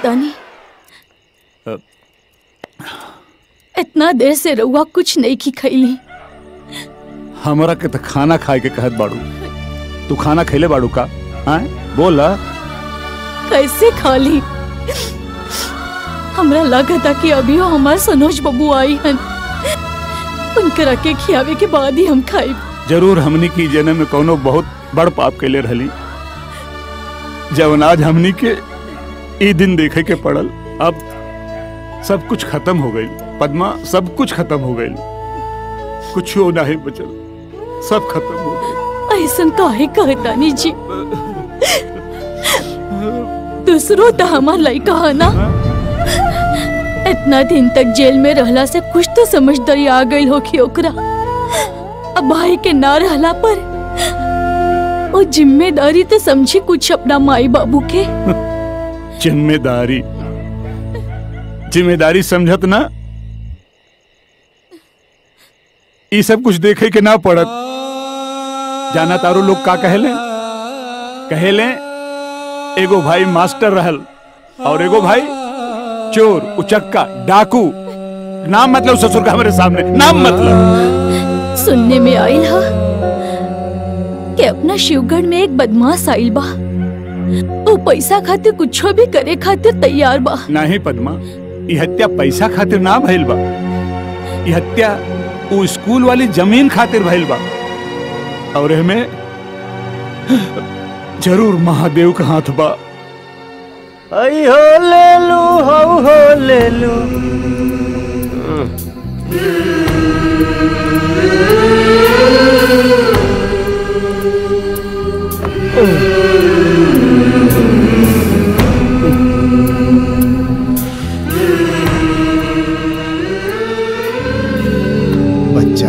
कहतानी इतना देर से रउआ कुछ नहीं की खैली हमरा के तो खाना खाए के कहत बाड़ू तू खाना खैले बाड़ू का हाँ बोल कैसे खाली हमरा लगता कि अभी हमार सनोज बबू आई हन उनकरा के खियावे के बाद ही हम खाई जरूर हमनी की जन्म में कोनो बहुत बड़ पाप कैले रहली जब आज हमनी के ई दिन देखे के पड़ल अब सब कुछ खत्म हो गई पद्मा सब कुछ खत्म हो गई कुछ नहीं बचल सब खत्म हो गई ऐसा काहे कहतानी जी दूसरो तो हमार लड़का है ना इतना दिन तक जेल में रहला से कुछ तो समझदारी आ गई होखी ओकरा अब भाई के ना रहला पर वो जिम्मेदारी तो समझी कुछ अपना माई बाबू के जिम्मेदारी जिम्मेदारी समझत ना ये सब कुछ देखे के ना पड़त जाना तारो लोग का कहेले कहेले एगो भाई मास्टर रहल और एगो भाई चोर उचक्का डाकू नाम मतलब ससुर का हमारे सामने नाम मतलब सुनने में आइल हा कि अपना शिवगढ़ में एक बदमाश आइल बा वो पैसा खातिर कुछ भी करे खातिर तैयार बा नहीं पद्मा ये हत्या पैसा खातिर ना भइल बा ये हत्या वो स्कूल वाली जमीन खातिर भइल बा और एमे जरूर महादेव का हाथ बा आई हो ले लू हो हो ले लू बच्चा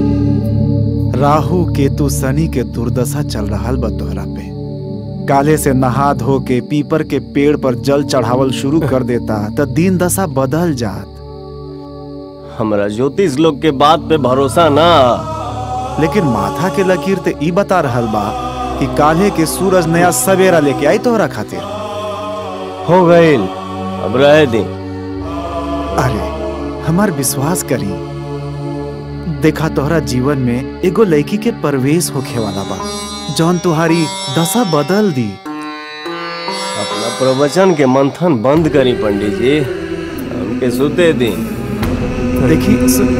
राहु केतु शनि के दुर्दशा चल रहा बा तोहरा पे काले से नहा धो के पीपर के पेड़ पर जल चढ़ावल शुरू कर देता तो दिन दशा बदल जात हमरा ज्योतिष लोग के बात पे भरोसा ना लेकिन माथा के लकीर ते ई बता रहल बा कि काले के सूरज नया सवेरा लेके आई तोहरा खातिर हो गईल अब रहे दी अरे हमार विश्वास करी देखा तोहरा जीवन में एगो लड़की के प्रवेश होखे वाला बा जौन तुहारी दशा बदल दी अपना प्रवचन के मंथन बंद करी पंडित जी हमके सुते दी देखी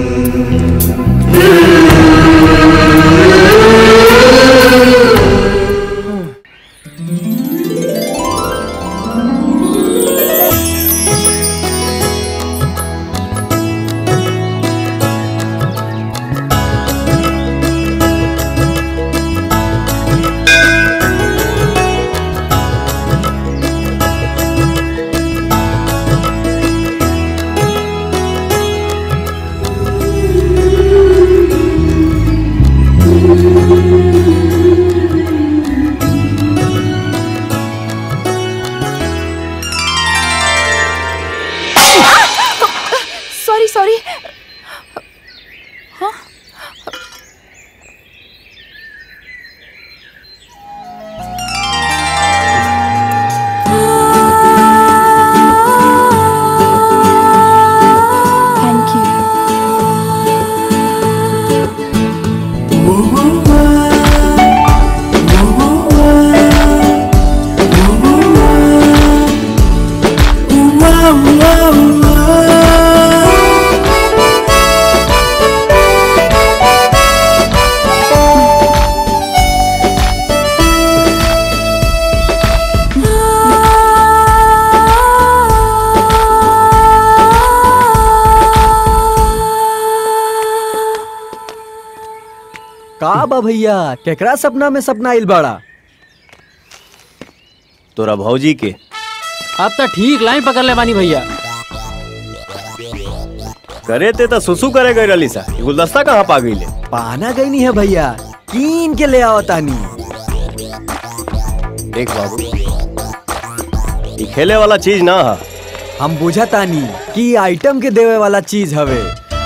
सॉरी सॉरी थैंक यू का बा भैया केकरा सपना में सपना आइल बड़ा तोरा भौजी के अब तो ठीक लाइन पकड़ ले बानी भैया करे ते तो सुसु करे गई रली सा ये गुलदस्ता कहाँ पा गई ले पाना गई नहीं है भैया कीन के ले आओ तानी देख बाबू ये खेले वाला चीज ना है हम बुझा तानी कि ई आइटम के देवे वाला चीज हवे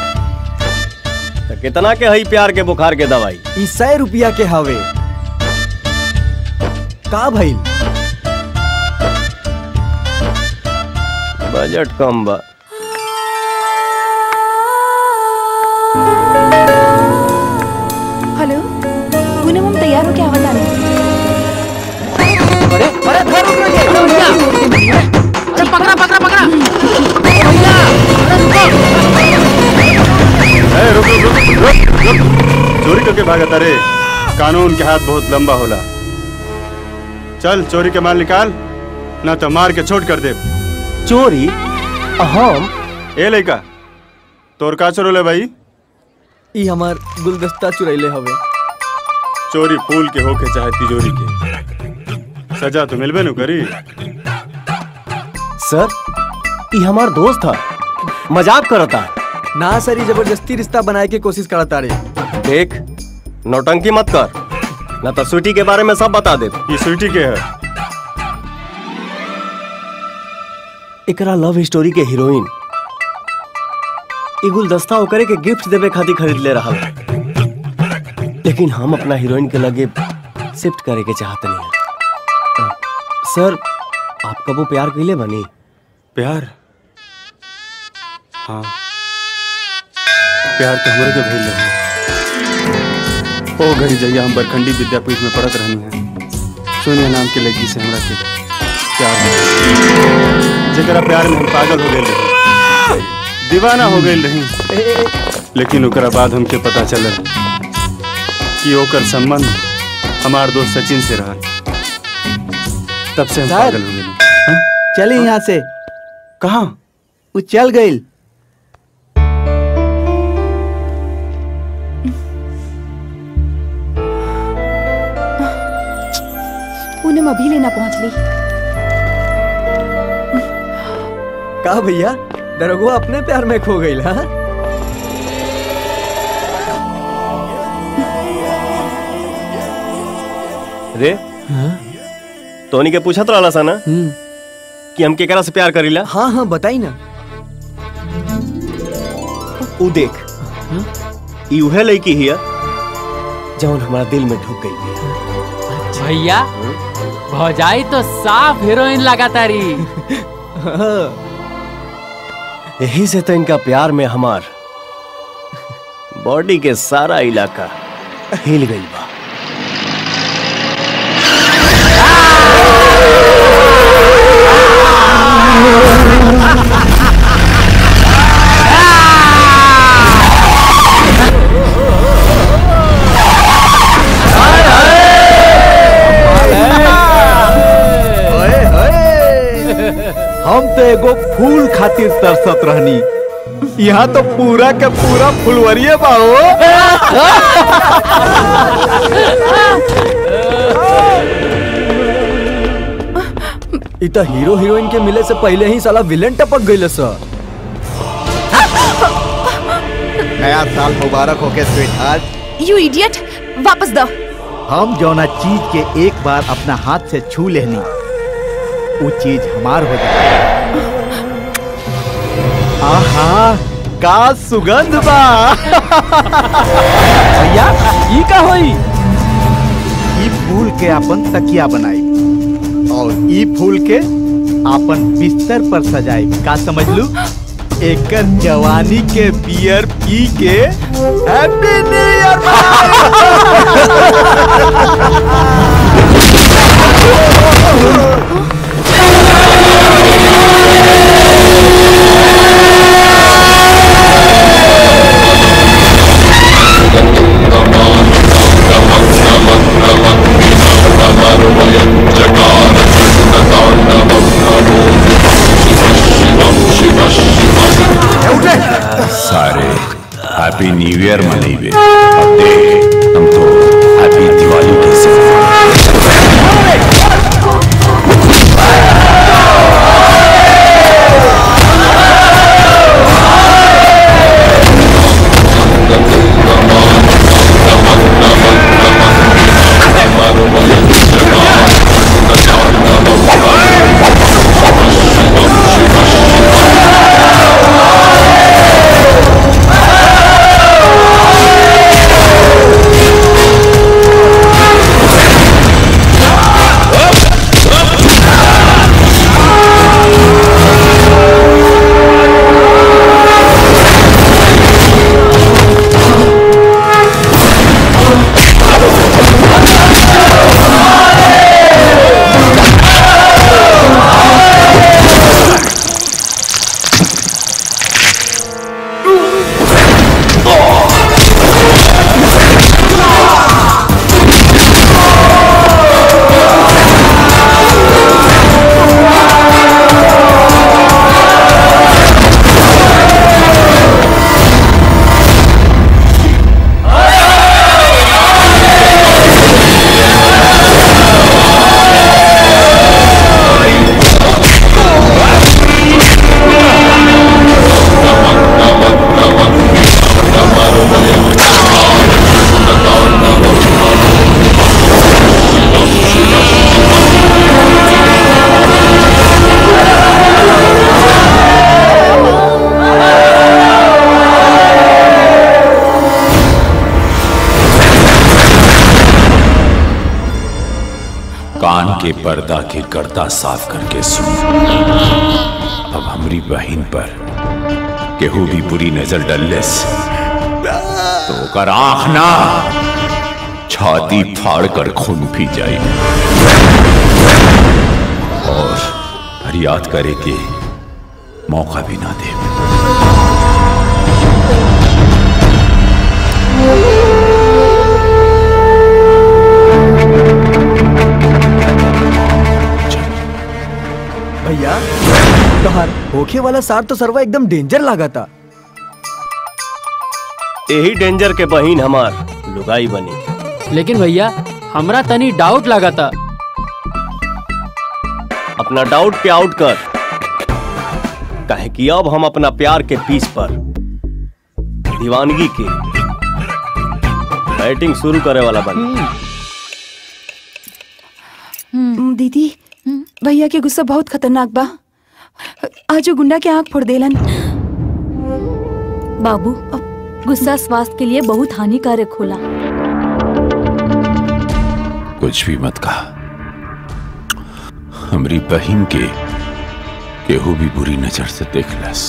तो कितना के हई प्यार के बुखार के दवाई ई सौ रुपया के हवे का भइल बजट कम बा हेलो पूनम हम तैयार हो क्या आवाज आ रही है अरे पकड़ा पकड़ा पकड़ा भैया अरे रुको ए, रुक रुक रुक रुक रुक चोरी करके भागत अरे कानून के हाथ बहुत लंबा होला चल चोरी के माल निकाल ना तो मार के छोट कर दे चोरी हम ए लइका तोर का चोरोले भाई ई हमार गुलदस्ता चुरैले हवे चोरी फूल के होके चाहे तिजोरी के सजा तो मिलबे नु करी सर ई हमार दोस्त था मजाक करता ना सर ई जबरदस्ती रिश्ता बनाए के कोशिश करता रे देख नौटंकी मत कर ना तो स्वीटी के बारे में सब बता दे ये स्वीटी के है एकरा लव स्टोरी के हीरोइन ई गुलदस्ता ओकरे के गिफ्ट देवे खातिर खरीद ले रहा लेकिन हम अपना हीरोइन के लगे शिफ्ट करे के चाहत नहीं अ, सर आप कबो प्यार कैले बनी प्यार हाँ प्यार तो हमारे के भइल रहे ओ घड़ी जइया हम बरखंडी विद्यापीठ में पढ़त रहनी है सोनिया नाम के लड़की से हमरा के प्यार हो गइल। जेकरा प्यार में हम पागल हो गए रही दीवाना हो गए रही लेकिन ओकरा बाद हमके पता चलल कि ओकर संबंध हमार दोस्त सचिन से रहा तब से हम सर। पागल हो गए चली यहाँ से कहाँ वो चल गई पूनम अभी लेना पहुंच ली का भैया दरोगा अपने प्यार में खो गई हाँ रे तोनी के पूछत रहला सा ना कि हम केकरा से प्यार करीला हाँ हाँ बताई ना ऊ देख ई उहे लड़की हिया जौन हमारा दिल में ढुक गई बिया। भैया भौजाई तो साफ हीरोइन लगा तारी यही से तो इनका प्यार में हमार बॉडी के सारा इलाका हिल गई बा ओए, ओए। हम तो एगो फूल खातिर तरसत रहनी यहाँ तो पूरा के पूरा फुलवरिये बा हो ई तो हीरो हीरोइन के मिले से पहले ही साला विलेन टपक गई सर नया साल मुबारक हो के स्वीट यू इडियट वापस दो हम जौना चीज के एक बार अपना हाथ से छू लेनी वो चीज हमार हो जाए आहा का सुगंध बा भैया ई का होई ई फूल के अपन तकिया बनाई और ई फूल के अपन बिस्तर पर सजाई का समझ लू एकर जवानी के बियर पी के हैप्पी न्यू ईयर सारे हैप्पी न्यू ईयर मनेबे अब देख हम तो हैप्पी दिवाली कैसे Hey! के पर्दा के गर्दा साफ करके सुन अब हमारी बहन पर केहू भी बुरी नजर डलस तो ओकर आंख ना छाती फाड़ कर खून पी जाए और फरियाद करे के मौका भी ना दे भैया तोहार होखे वाला सार तो सरवा एकदम डेंजर लागा था यही डेंजर के बहिन हमार लुगाई बनी लेकिन भैया हमरा तनी डाउट लगा था अपना डाउट पे आउट कर कहे कि अब हम अपना प्यार के पीस पर दीवानगी के बैटिंग शुरू करे वाला बन हम्म, दीदी भैया के गुस्सा बहुत खतरनाक बा आज वो गुंडा के आंख फोड़ देलन बाबू गुस्सा स्वास्थ्य के लिए बहुत हानिकारक होला कुछ भी मत कहा हमारी बहन के केहू भी बुरी नजर से देख लस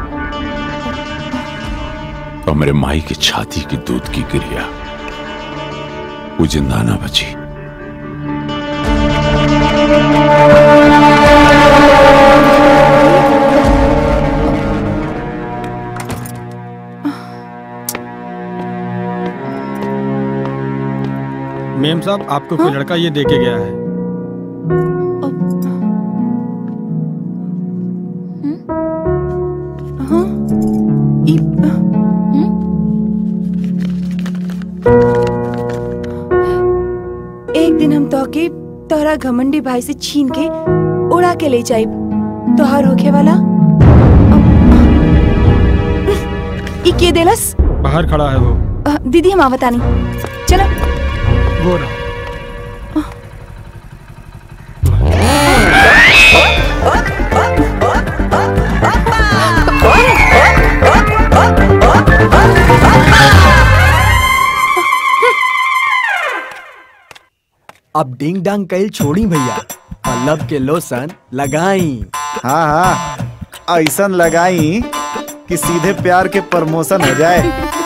हमरे माई की छाती की दूध की क्रिया वो जिंदा ना बची मेम साहब आपको कोई लड़का ये दे के गया है हाँ ई एक दिन हम तो के तोहरा घमंडी भाई से छीन के उड़ा के ले जाइब तोहार होखे वाला ई के देलस बाहर खड़ा है वो अ, दीदी हम आवतानी चलो वो रहा अब डिंग डांग कैल छोड़ी भैया पल्लव के लोशन लगाई हाँ हाँ ऐसा लगाई कि सीधे प्यार के प्रमोशन हो जाए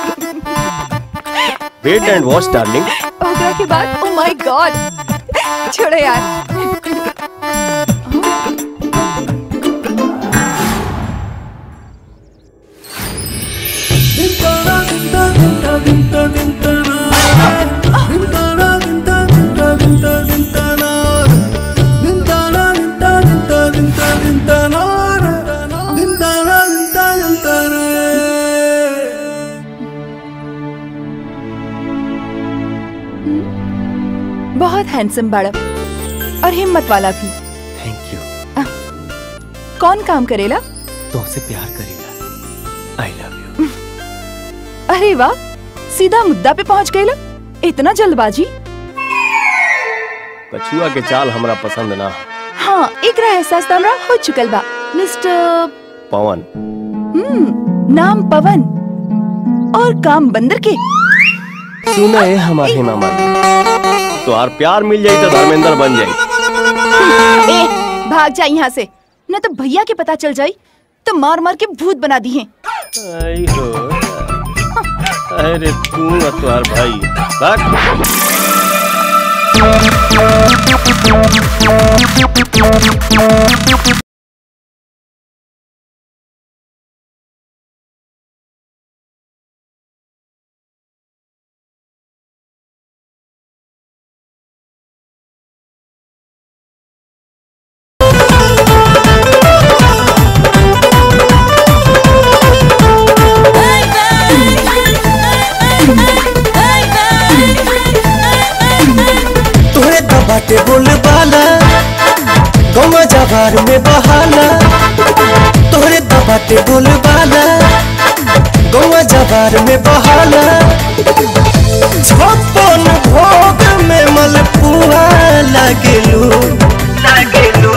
वेट एंड वॉच डार्लिंग ओकरा के बाद ओ माय गॉड छोड़ो यार बहुत हैंडसम बाड़ा और हिम्मत वाला भी थैंक यू कौन काम करेला तुमसे प्यार करेगा आई लव यू अरे वाह सीधा मुद्दा पे पहुंच गए इतना जल्दबाजी कछुआ के चाल हमरा पसंद ना है। हाँ एकरा एहसास तो हमरा हो चुकल बा मिस्टर पवन हम्म नाम पवन और काम बंदर के सुना है हमारे हेमा मालिनी तो यार प्यार मिल जाई तो धर्मेंद्र बन जाई ए, भाग जा यहाँ से न तो भैया के पता चल जाई तो मार मार के भूत बना दी है आई हो अरे तू और तुम्हार भाई भाग तोरे दबाटे बोल बाला गौवा जवार में बहाना तोरे दबाटे बोल बाला गौवा जवार में बहाना छप्पन भोग में मलपुआ लागेलू लागेलू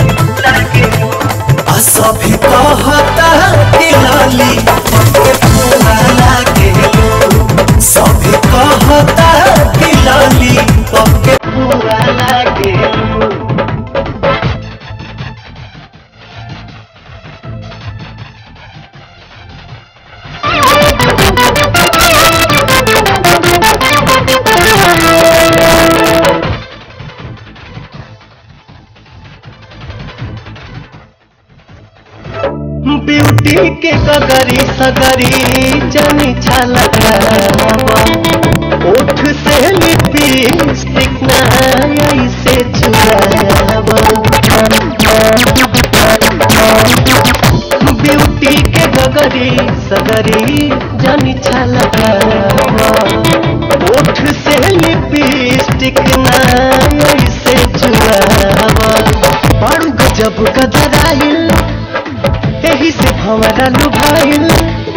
आ सभी कहता कि लाली पके पुआ लागेलू सभी कहता कि लाली पके पुआ लागेलू ब्यूटी के गगरी सगरी जनी छलकावा ओठ से लिपस्टिक ना ऐसे चुरावा ब्यूटी के गगरी सगरी जनी छलकावा ओठ से लिपस्टिक ना ऐसे चुरावा बड़ू गजब गदराइल एही से भंवरा लुभाइल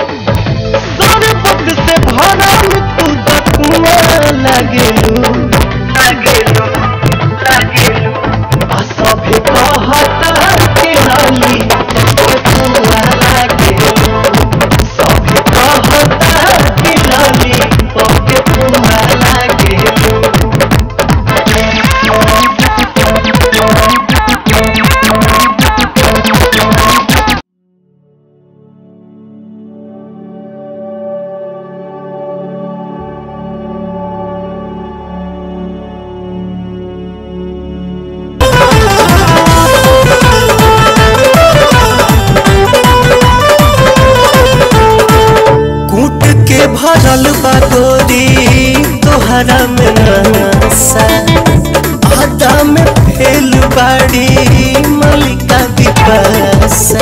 सरबत से भरल तू दकुआ लागेलू लागेलू लागेलू आ सभे कहता के लाली फुआ लागेलू सभे कहता के लाली के फुआ लागेलू कूट के भरल बा गोरी तोहरा में नसा आदा में फेल बाड़ी मलिका विपासा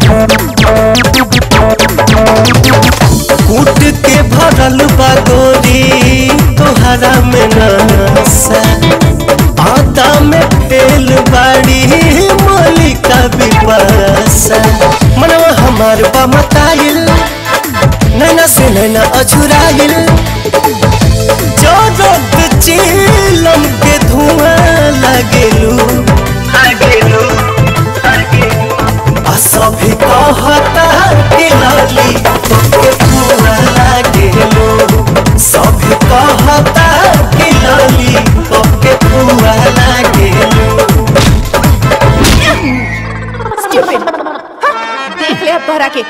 कूट के भरल बा गोरी तोहरा में नसा आदा में फेल बाड़ी मलिका विपासा मनवा हमार बा मताइल नैना से नैना अछुराइल जो रोद चिलम के धुआं लागेलू लागेलू आ सभी कहता के लाली के धुआं लागेलू सभी कहता के लाली के धुआं लागेलू Stupid. हाँ, देख ले अब तोहरा के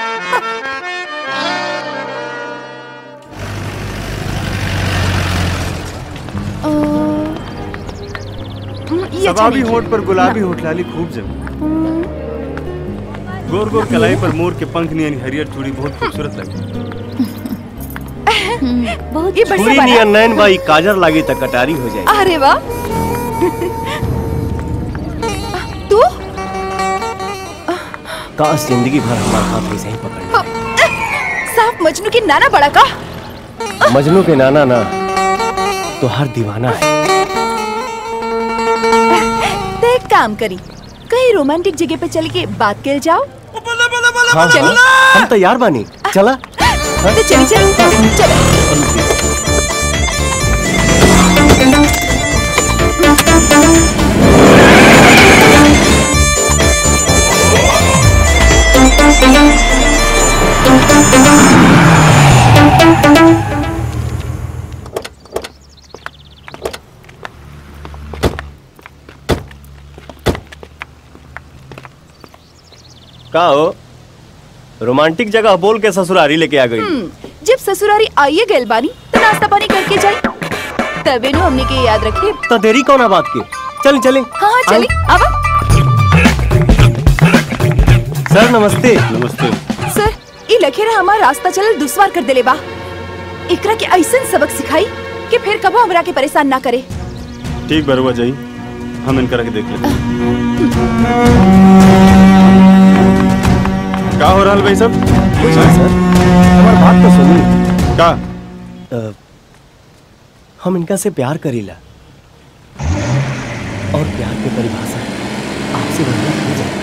अ, हम्म, ये अच्छा शबाबी नहीं होठ पर गुलाबी होठ लाली खूब जम गोर गोर कलाई पर मोर के पंख नियन हरियर चूड़ी बहुत खूबसूरत लगे बहुत ये बढ़िया पूरी बना नियन नैन बाई काजर लागी त कटारी हो जाए अरे वाह तू काश जिंदगी भर हमारा हाथ ऐसे ही पकड़ साफ मजनू की नाना बड़ा का ले। मजनू के नाना ना तो हर दीवाना है तो एक काम करी कहीं रोमांटिक जगह पे चल के बात कर जाओ हाँ चली हाँ, हम तैयार बानी चला तो चली चली चलो का हो रोमांटिक जगह बोल के ससुरारी लेके आ गई हम्म, जब ससुरारी आइए गइल बानी तो नाश्ता पानी करके जाई तबे नु हमने के याद रखे तो देरी कौन है बात की चल चले हाँ हाँ चली आवा सर नमस्ते नमस्ते सर ई लखेरा हमार रास्ता चलल दुश्वार कर देले बा एकरा के ऐसन सबक सिखाई कि फिर कबो हमरा के परेशान ना करे ठीक बरुआ जाई हम इनकरा के देख लेते हैं। का हो रहा भाई सब कुछ नहीं सर हमारी बात तो सुनिए का अ, हम इनका से प्यार करीला और प्यार की परिभाषा आपसे बढ़िया हो जाए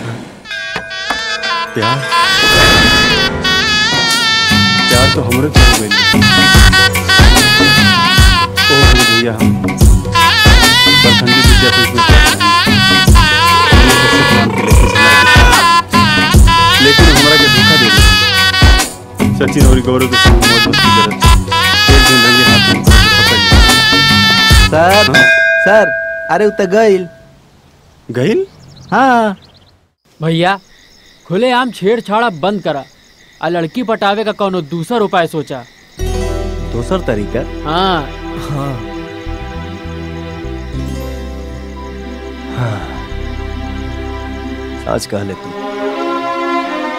प्यार प्यार तो हमरे को हो गई ओ हो भैया हम प्रखंडी विद्यापीठ में पढ़ रहे हैं। हमने सबसे काम के लेके चला के। लेकिन हमरा के धोखा दे दिया सचिन और गौरव के संग मौज मस्ती करत एक दिन रंगे हाथ में पकड़ लिया सर सर अरे उ त गइल गइल हाँ भैया खुले आम छेड़छाड़ा बंद करा आ लड़की पटावे का कोनो दूसर उपाय सोचा दूसर तरीका हाँ हाँ हाँ आज कह ले तू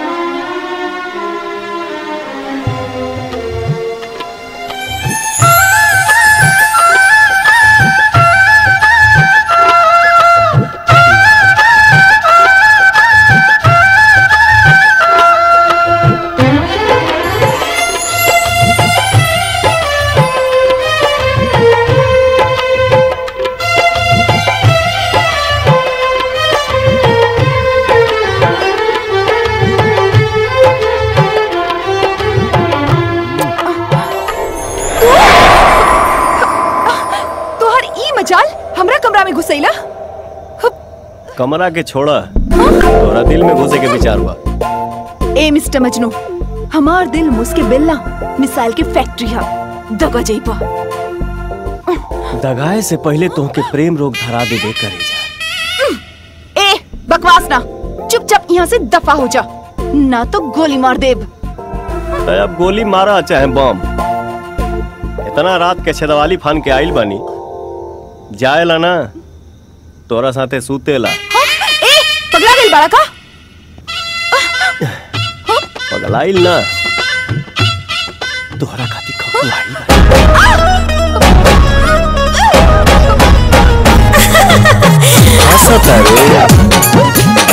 फंसैला कमरा के छोड़ा तोरा दिल में घुसे के विचार हुआ ए मिस्टर मजनू हमार दिल मुझके बिल्ला मिसाइल की फैक्ट्री है दगा जइबा दगाए से पहले तुमके प्रेम रोग धरा दे दे करे जा ए बकवास ना चुपचाप यहाँ से दफा हो जा ना तो गोली मार देब अरे अब गोली मारा चाहे बम इतना रात के छेदवाली फान के आइल बानी जाएला ना तोरा साथे सूतेला हाँ? ए पगला गइल बाड़ा का पगलाइल ना तोहरा खातिर खपुआइल हंसत रे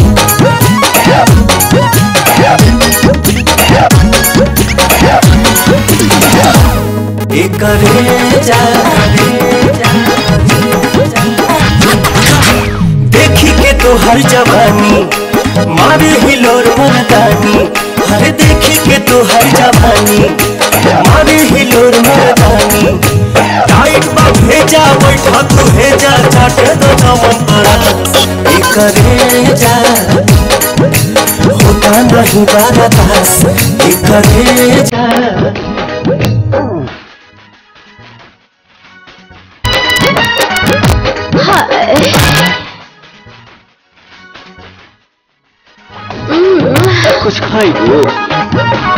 एकरे जा देखी के तो हर जवानी मारे हिलोर मर्दानी हरे देखी के तो हर जवानी मारे हिलोर मर्दानी टाइट बा भेजा बैठा तू भेजा चाटे दो जमन पड़ा एकरे जा होता नहीं बारा दास एकरे जा कुछ खाई वो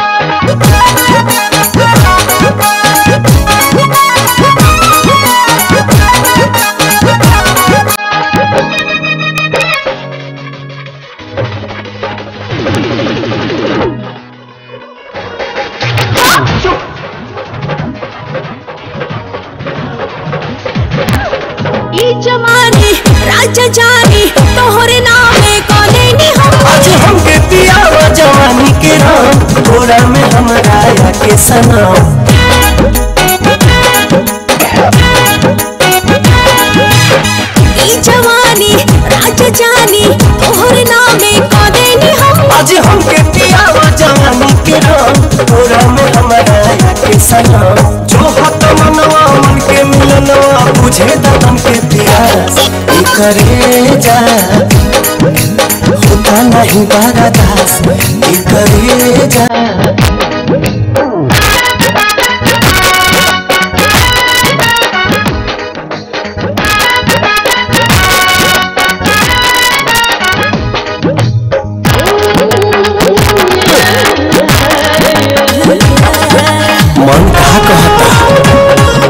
ई जवानी राजा जानी तोहरे नामे कोने नी हम आज हमके पियावा जवानी के राम थोड़ा में हमरा के सनाम ई जवानी राजा जानी तोहरे नामे कोने नी हम आज हमके पियावा जवानी के राम थोड़ा में हमरा के सनाम जो हत मनवा मन के मिलनवा बुझे दम के प्यास ई करे जा होता नहीं बारा दास ई करे जा मन कहा कहता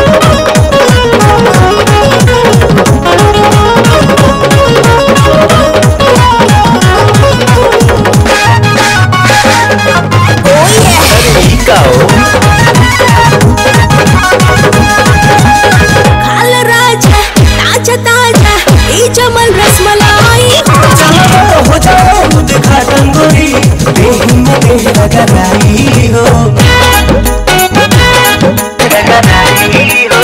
का हो खाल राजा ताजा ताजा ई जमल रसमलाई चलो हो जाओ दिखा टंगोरी देह में देह लगाई हो लगाई हो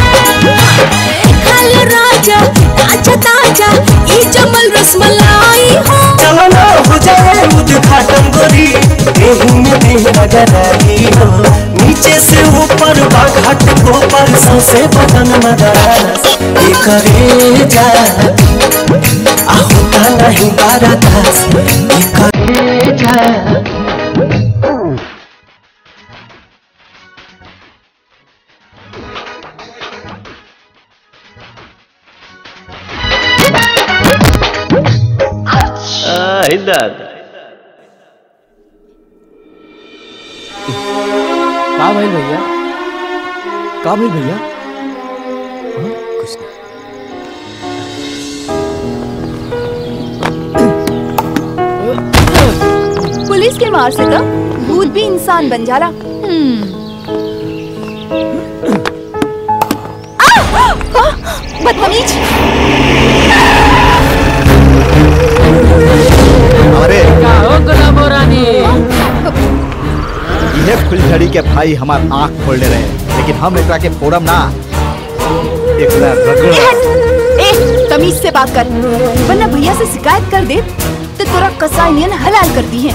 खाल राजा ताजा ताजा ई जमल रसमलाई हो चलो ना हो जाए दिखा टंगोरी देह में देह लगाई हो नीचे से ऊपर बाघाट को पर से बदन मदरास ये करे जा आ होता नहीं बारा दास ये करे जा आई दादा का भाई भैया का भाई भैया कुछ नहीं पुलिस के मार से तो भूत भी इंसान बन जाला आ! आ! बदतमीज अरे का हो गुलाबो रानी यह फुलझड़ी के भाई हमार आंख खोलने रहे लेकिन हम एकरा के फोड़म ना एकरा रगड़ ए तमीज से बात कर वरना भैया से शिकायत कर दे तो तोरा कसाई नियन हलाल कर दी है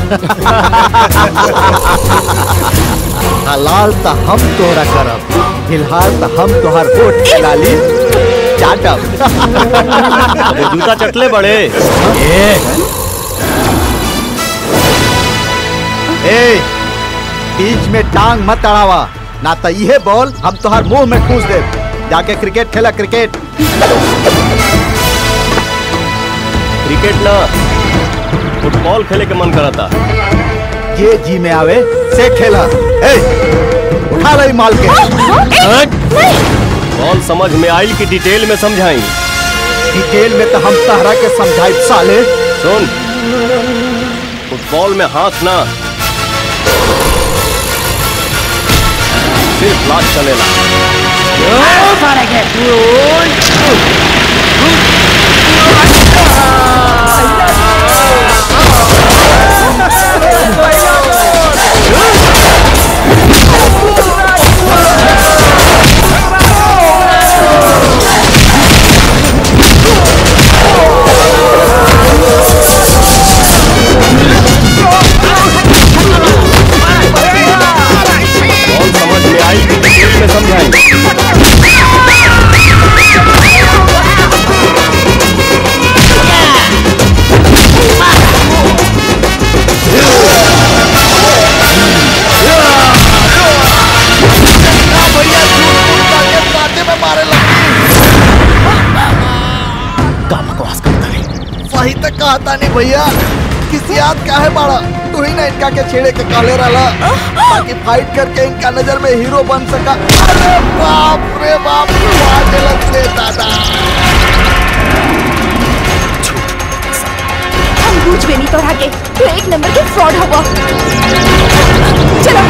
हलाल तो हम तोरा करब फिलहाल तो हम तोहर वोट डाली चाटब अबे जूता चटले बड़े ए बीच में टांग मत अड़ावा ना तो इहे बॉल हम तोहर मुंह में ठूस दे जाके क्रिकेट खेला क्रिकेट क्रिकेट ना फुटबॉल खेले के मन करता ये जी में आवे से खेला ए उठा रही माल के बॉल समझ में आई कि डिटेल में समझाई डिटेल में तो हम तहरा के समझाई साले सुन फुटबॉल में हाथ ना सिर्फ लात चलेला बॉल समझ में आई कि डिटेल में समझाई सही तक कहता नहीं भैया किसी याद का है बड़ा तू ही ना इनका के छेड़े के काले रहा ताकि फाइट करके इनका नजर में हीरो बन सका अरे बाप रे बाप गलत से दादा हम बूझ भी नहीं तोड़ा के तू एक नंबर के फ्रॉड हुआ चलो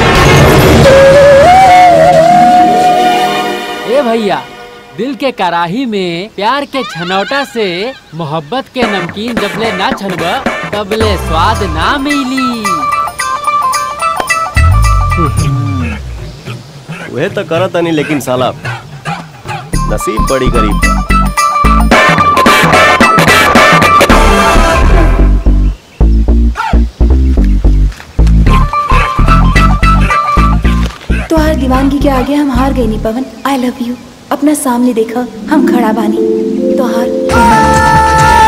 ए भैया दिल के कराही में प्यार के छनौटा से मोहब्बत के नमकीन जबले ना छनब तबले स्वाद ना मिली वह तो करत नहीं लेकिन साला नसीब बड़ी गरीब बा। तोहार दीवानगी के आगे हम हार गए नी पवन आई लव यू अपना सामने देखा हम खड़ा बानी तोहार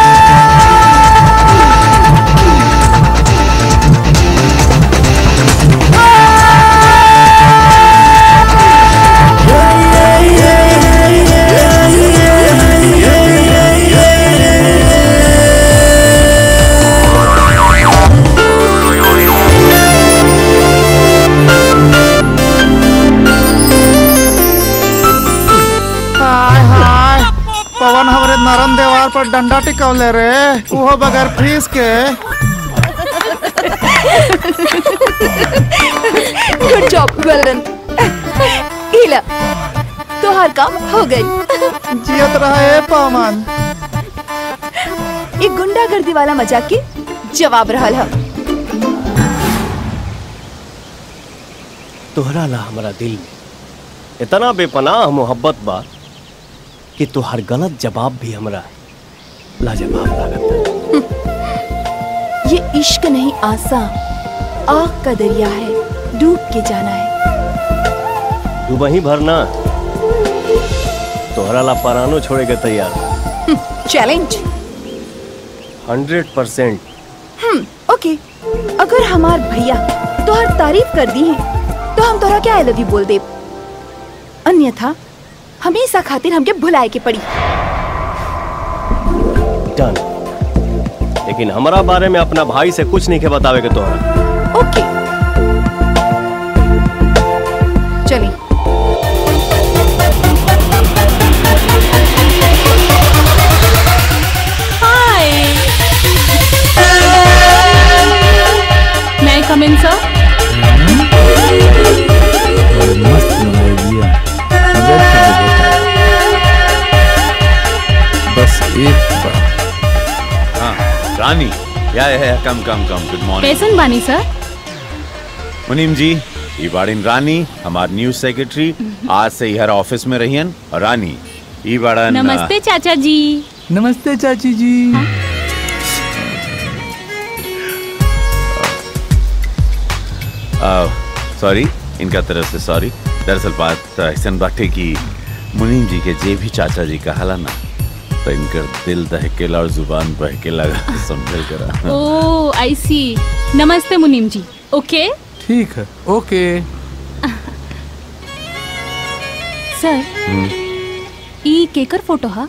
हाय हाय पवन हमरे नरम देवार पर डंडा टिकौले रे वो बगैर फीस के गुड जॉब वेल डन हीला तोहार काम हो गई जियत रहे पवन एक गुंडागर्दी वाला मजाक के जवाब रहल है तोहरा ला हमारा दिल में इतना बेपनाह मोहब्बत बा कि तोहर गलत जवाब भी हमरा लाजवाब लागत ये इश्क नहीं आसा आग का दरिया है डूब के जाना है तू वहीं भरना तोहरा ला परानो छोड़े के तैयार चैलेंज हंड्रेड परसेंट हम्म ओके अगर हमार भैया तोहर तारीफ कर दी है तो हम तोहरा क्या आई लव यू बोल दे अन्यथा हमेशा खातिर हमके भुलाए के पड़ी डन लेकिन हमारा बारे में अपना भाई से कुछ नहीं के बतावे के तोहरा ओके चलिए हाय मैं कम इन सर मस्त बनाई दिया मजा अच्छा बस एक बार हाँ रानी या या या कम कम कम गुड मॉर्निंग कैसन बानी सर मुनीम जी ई बाड़ीन रानी हमार न्यूज सेक्रेटरी आज से हर ऑफिस में रहियन और रानी ई बाड़न नमस्ते चाचा जी नमस्ते चाची जी सॉरी इनका तरफ से सॉरी दरअसल बात ऐसा बात है कि मुनीम जी के जे भी चाचा जी कहाला ना तो इनकर दिल दहकेला और जुबान बहके लगा समझल करा ओ आई सी नमस्ते मुनीम जी ओके ठीक है ओके सर हम्म, ई केकर फोटो हा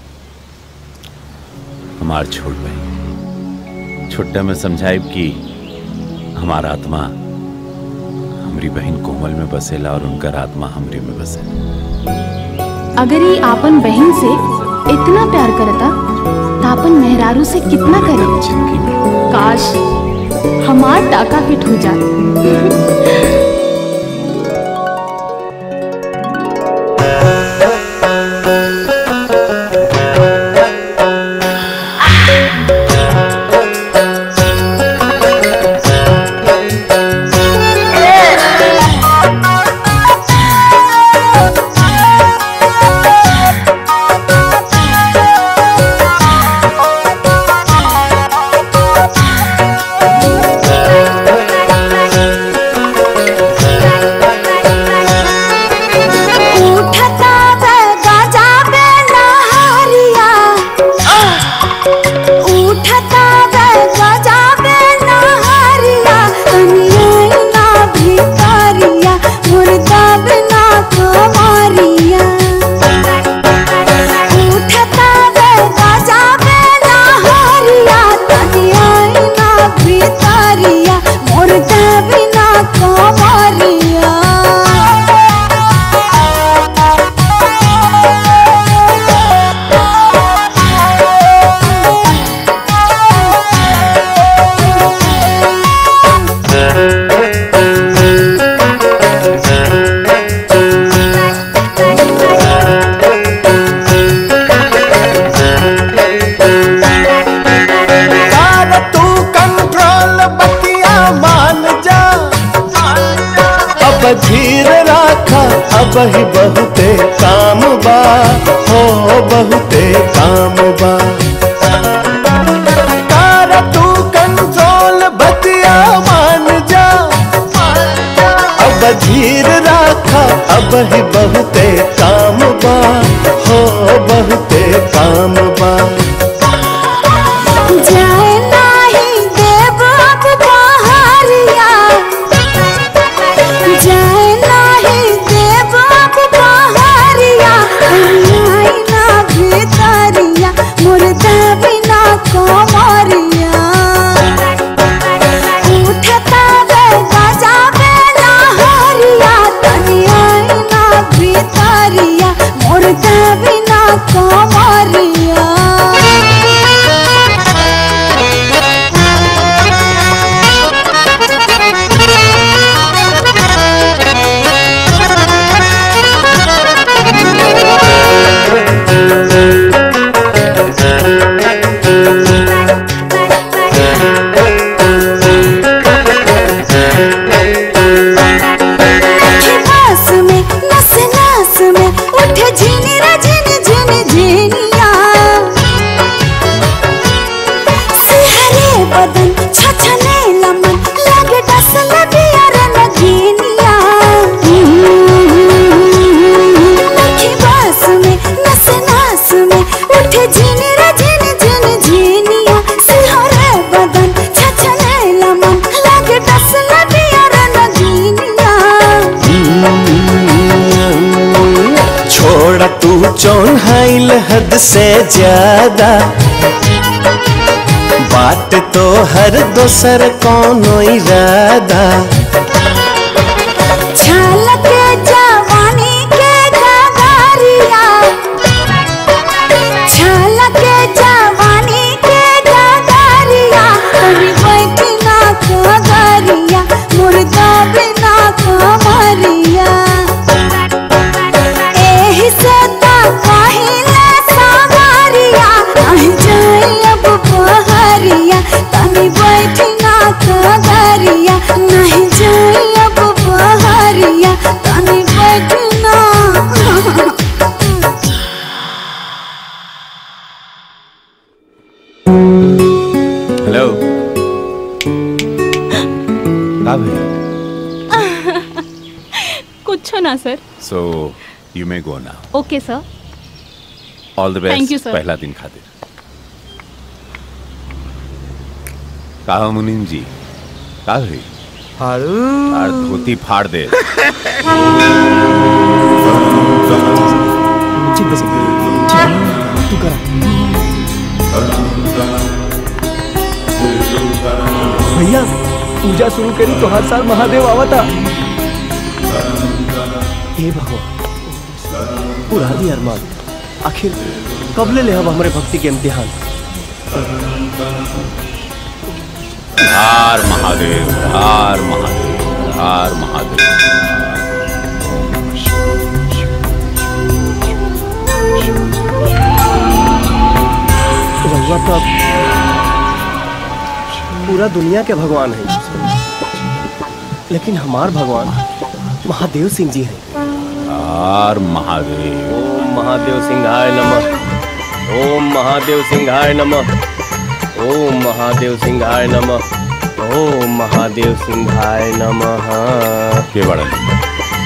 हमार छोड़ भाई छोटा में समझाइब कि हमारा आत्मा हमारी बहन कोमल में बसेला और उनकर आत्मा हमरी में बसेला अगर ये आपन बहन से इतना प्यार करता तो आपन मेहरारू से कितना करे काश हमार टाका फिट हो जाए उठता बे गाजा बे नहारिया उठता बे गाजा बे नहारिया कनिया ना भिकारिया मुर्दा बिना कमारिया उठता बे गाजा बे नहारिया कनिया ना भिकारिया मुर्दा बिना कमारिया कार तू कंट्रोल बतिया मान जा अब धीर राखा अब ही बहुते काम बा हो बहुते काम बा कार तू कंट्रोल बतिया मान जा अब धीर राखा अब ही बहुते काम बा हो बहुते काम बा जाए नाही देव अब बहरिया जाए नाही देव अब बहरिया आई ना भितरिया मुर्दा बिना कमरिया उठता बे गाजा बे नहरिया तनी आई ना भितरिया मुर्दा बिना कमरिया बस में नस नस में उठे झिनी रे झिनी झिनी झिनिया सिहरे बदन छछने लमन लगे डसल दिया रे नगीनिया नखी बस में नस नस में उठे झिनी रे झिनी झिनी झिनिया सिहरे बदन छछने लमन लगे डसल दिया रे नगीनिया छोड़ तू चौन्हाइल हद से ज्यादा बात तो हर दोसर कोनो इरादा छलक जवानी के गगारिया छलक जवानी के गगारिया कभी बैठना कगारिया मुर्दा बिना कमरिया एही से ता कहिले सावरिया नहीं जाए अब बहरिया तनी बैठना कगारिया नहीं जाए अब बहरिया तनी बैठना हेलो का कुछ ना sir so you may go now okay sir all the Thank you, best sir. पहला दिन खातिर कहा मुनीम जी का हुई और धोती फाड़ दे ठीक बस तू कर भैया पूजा शुरू करी तो हर साल महादेव आवता हे भगवान पूरा दी अरमान आखिर कब ले ले हम हमारे भक्ति के इम्तिहान हार महादेव हार महादेव हार महादेव रहुआ तो अब पूरा दुनिया के भगवान है लेकिन हमार भगवान महादेव सिंह जी हैं हार महादेव ओम महादेव सिंहाय नमः ओम महादेव सिंहाय नमः ओम महादेव सिंहाय नमः ओम महादेव सिंहाय नमः के बड़ा नहीं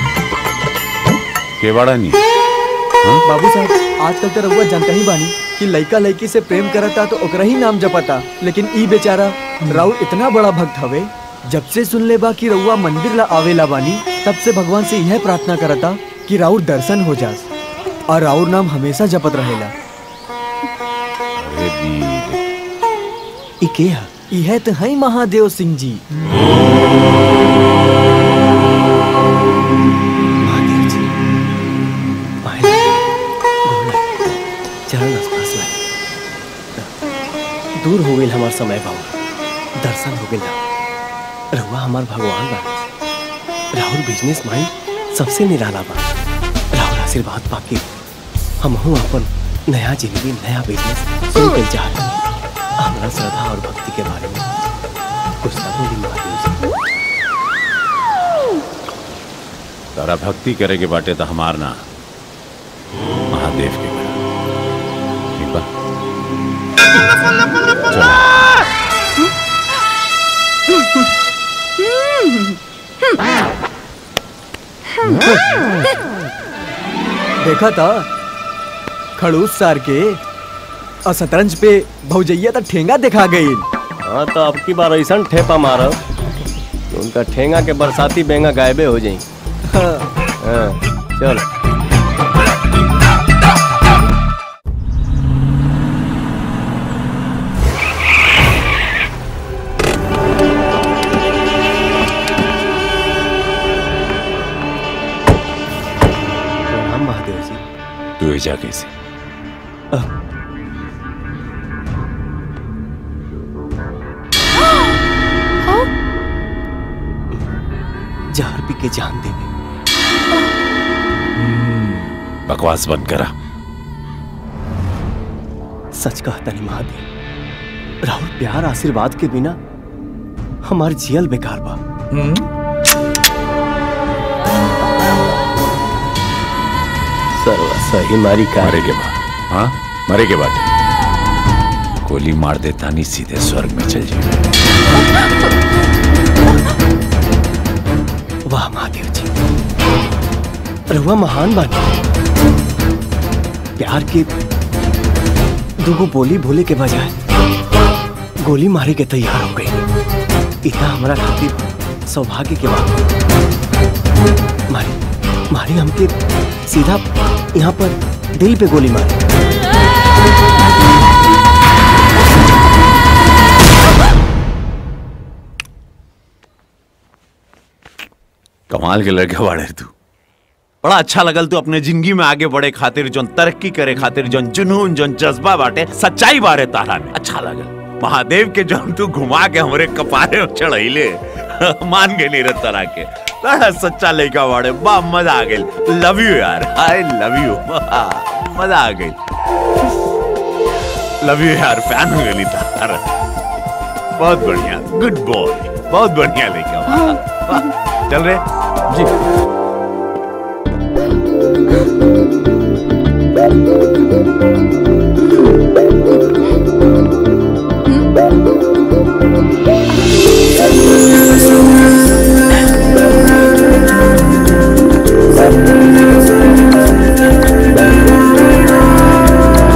के बड़ा नहीं बाबू साहब आजकल तो रउआ जानता ही बानी कि लइका लइकी से प्रेम करता तो ओकरा ही नाम जपता लेकिन ई बेचारा राउर इतना बड़ा भक्त हवे जब से सुन ले बा कि रउआ मंदिर ला आवेला बानी तब से भगवान से यह प्रार्थना करता कि राउर दर्शन हो जास और राउर नाम हमेशा जपत रहेला अरे वीर ई के है यह तो है महादेव सिंह जी महादेव जी आए गोड़ लगे, चरण स्पर्श लगे। दूर हो गई हमार समय बाबू दर्शन हो गया रहुआ हमार भगवान बा राहुल बिजनेस माइंड सबसे निराला बा राहुल आशीर्वाद पाके हम हूँ अपन नया जिंदगी नया बिजनेस शुरू कर चाहते हैं हमारा श्रद्धा और भक्ति के बारे में कुछ ना बोली महादेव जी तारा भक्ति करे के बाटे तो हमार ना महादेव के करा ठीक बा देखा था खड़ूस सार के और शतरंज पे भौजैया तो ठेंगा दिखा गई हाँ तो अब की बार ऐसा ठेपा मारब कि उनका ठेंगा के बरसाती बेंगा गायबे हो जाई हाँ, चल प्रणाम महादेव जी तू एजा कैसे जहर पी के जान देवे बकवास बंद करा सच कहता नहीं महादेव राहुल प्यार आशीर्वाद के बिना हमार जियल बेकार बा सर्व सही मारी का मरे के बाद हाँ मरे के बाद गोली मार देता नहीं सीधे स्वर्ग में चल जाए वाह महादेव जी रहुआ महान बानी प्यार के दुगो बोली भूले के बजाय गोली मारे के तैयार हो गई इतना हमारा खातिर सौभाग्य के बात मारी मारी हमके सीधा यहाँ पर दिल पे गोली मारी कमाल के लड़के बाड़े तू बड़ा अच्छा लगल तू अपने जिंदगी में आगे बढ़े खातिर जोन तरक्की करे खातिर जोन जुनून जोन जज्बा बाटे सच्चाई बारे तारा में अच्छा लगल महादेव के जोन तू घुमा के हमरे कपारे में चढ़ैले मान गए नी तरह के बड़ा सच्चा लड़का बाड़े बा मजा आ गई लव यू यार आई लव यू मजा आ गई लव यू यार फैन हो गई तारा बहुत बढ़िया गुड बॉय बहुत बढ़िया लड़का वाह, वाह। चल रहे जी Thank you.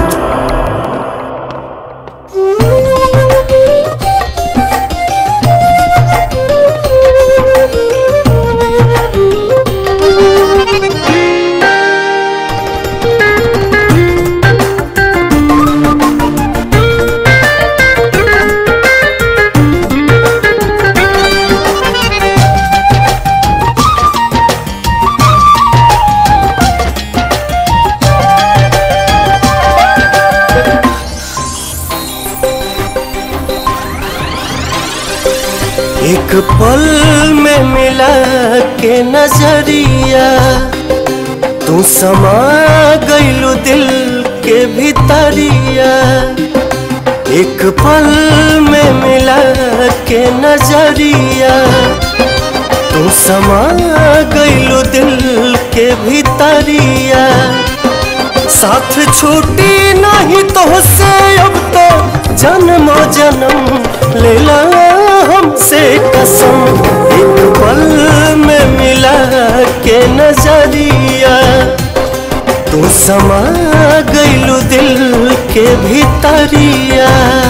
एक पल में मिला के नजरिया तू समा गइलू दिल के भीतरिया एक पल में मिला के नजरिया तू समा गइलू दिल के भीतरिया साथ छूटी नहीं तो से अब तो जन्मो जन्म लेला हमसे कसम एक पल में मिला के नजरिया तू समा गइलू दिल के भीतरिया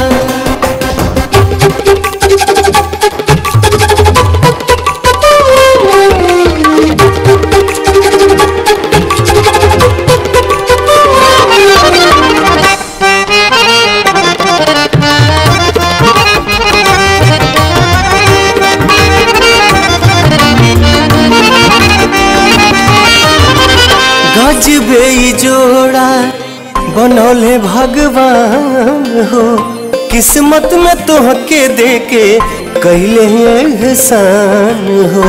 गजबे ई जोड़ा बनौले भगवान हो किस्मत में तोहके देके कैले एहसान हो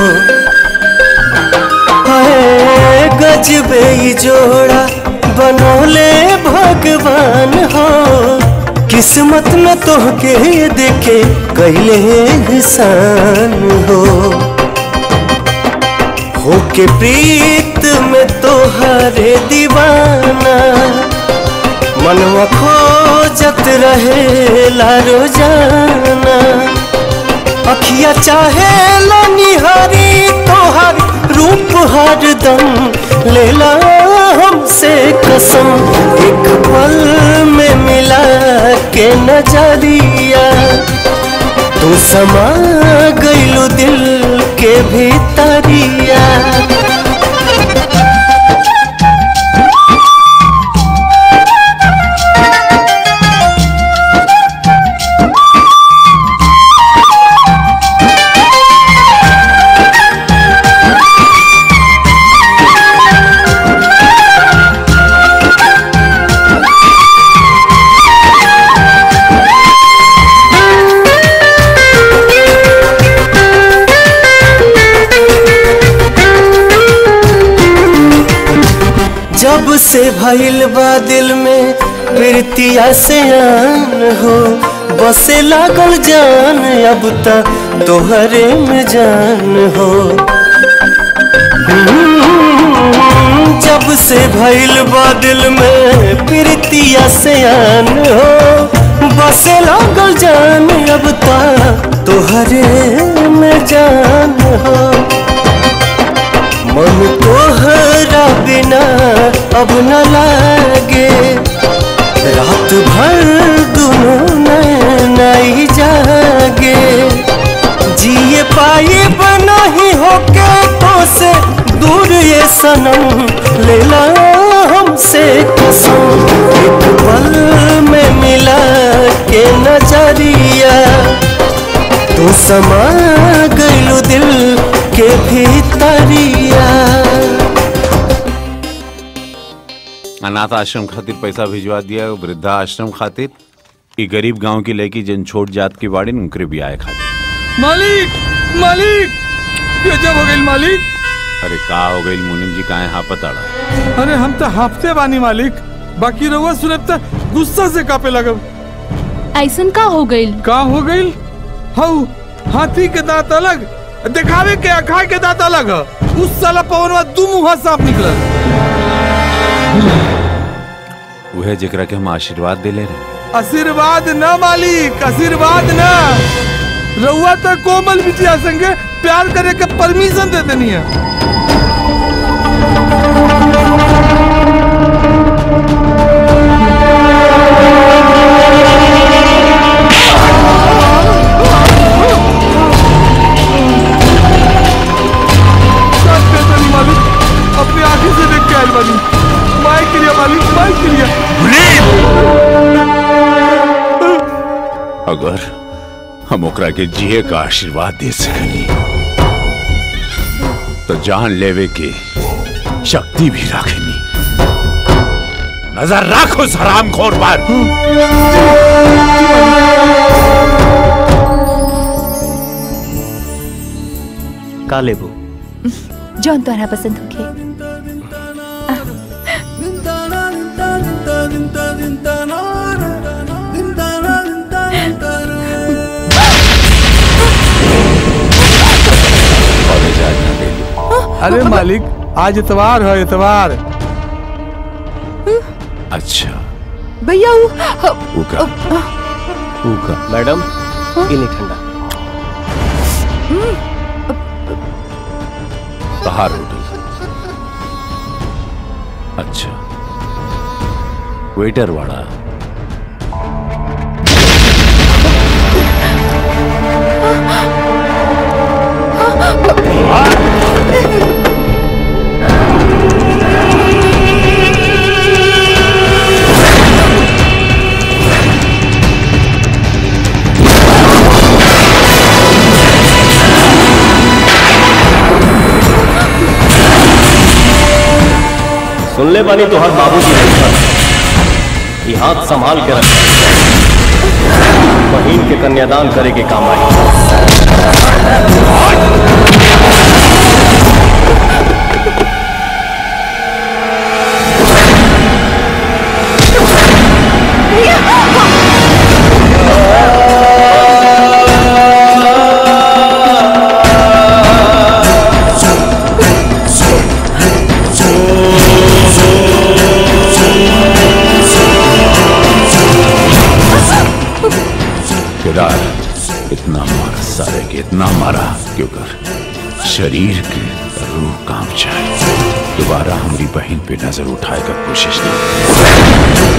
हाय गजबे ई जोड़ा बनौले भगवान हो किस्मत में तोहके देके कैले एहसान हो होके प्रीत में तोहरे दीवाना मनवा खोजत रहे रोजाना अखिया चाहे निहारी तोहर रूप हरदम लेला हमसे कसम एक पल में मिला के नजरिया तू समा गइलू दिल के भीतरिया जब से भइल बा दिल में प्रीतिया से आन हो बसे लागल जान अब तक तोहरे में जान हो हम्म, जब से भइल बा दिल में प्रीतिया से आन हो बसे लागल जान अब तक तोहरे में जान हो मन तोहरा बिना अब न लागे रात भर दोनों नई जागे जिए पाए बना ही होके तो से दूर ये सनम लेला हमसे कसम एक पल में मिला के नजरिया तू समा गइलू दिल के भीतरिया अनाथ आश्रम खातिर पैसा भिजवा दिया वृद्धा आश्रम खातिर ई गरीब गांव की लड़की जन छोट जात की बाड़ी उनके भी आए खातिर मालिक मालिक ये जब हो गई मालिक अरे का हो गई मुनिम जी काहे हाँ पताड़ा अरे हम तो हाफते बानी मालिक बाकी रहुआ सुनब त गुस्सा से कापे लगब ऐसन का हो गई का हो गई हऊ हाथी के दांत अलग दिखावे के अखाए के दांत अलग ह। उस साला पवनवा दू मुहा सांप निकलल वह जेकरा के हम आशीर्वाद दे ले रहे आशीर्वाद न मालिक आशीर्वाद न रउआ तो कोमल बिटिया संगे प्यार करे के परमिशन दे देनी है सच कहते नहीं मालिक अपनी आंखें से देख के आयल बानी माई के लिए मालिक माई के लिए अगर हम ओकरा के जिए का आशीर्वाद दे सकनी तो जान लेवे के शक्ति भी रखनी नजर रख उस हरामखोर पर का लेबू जौन तोहरा पसंद होखे कॉलेज आज ना गई अरे मालिक आज इतवार है इतवार अच्छा भैया वो उका उका मैडम ये नहीं ठंडा बाहर होटल अच्छा वेटर वाला सुन ले बानी तो हर बाबूजी नहीं था ये हाथ संभाल के रख बहन के कन्यादान करे के काम आई केदार इतना मारा सारे के इतना मारा क्यों कर शरीर के रूह काम जाए दोबारा हमारी बहन पे नजर उठाए का कोशिश नहीं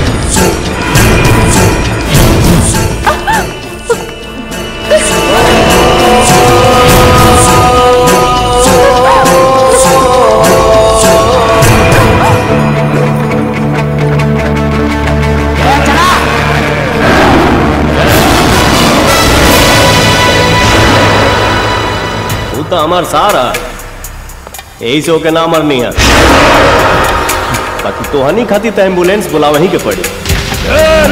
तू तो हमार सारा यही से ओके ना मरनी है बाकी तो हनी खाती तो एम्बुलेंस बुलावा ही के पड़ी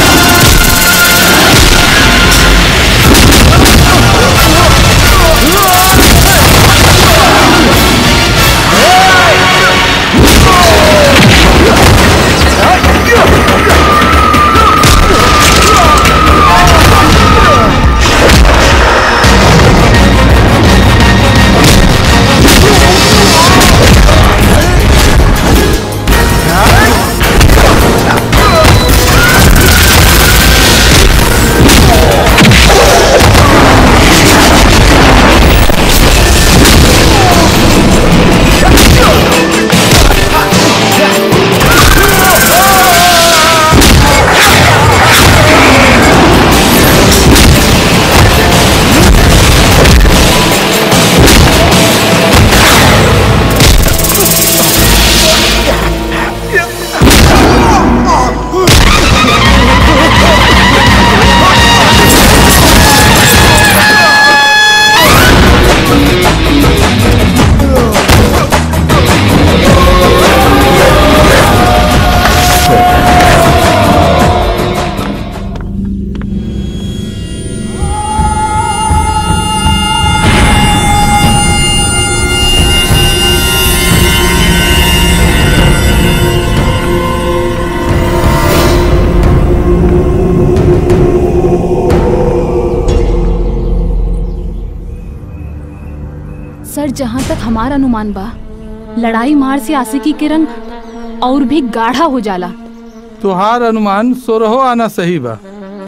सर जहाँ तक हमारा अनुमान बा लड़ाई मार से आशिकी के रंग और भी गाढ़ा हो जाला तुहार अनुमान सोरहो आना सही बा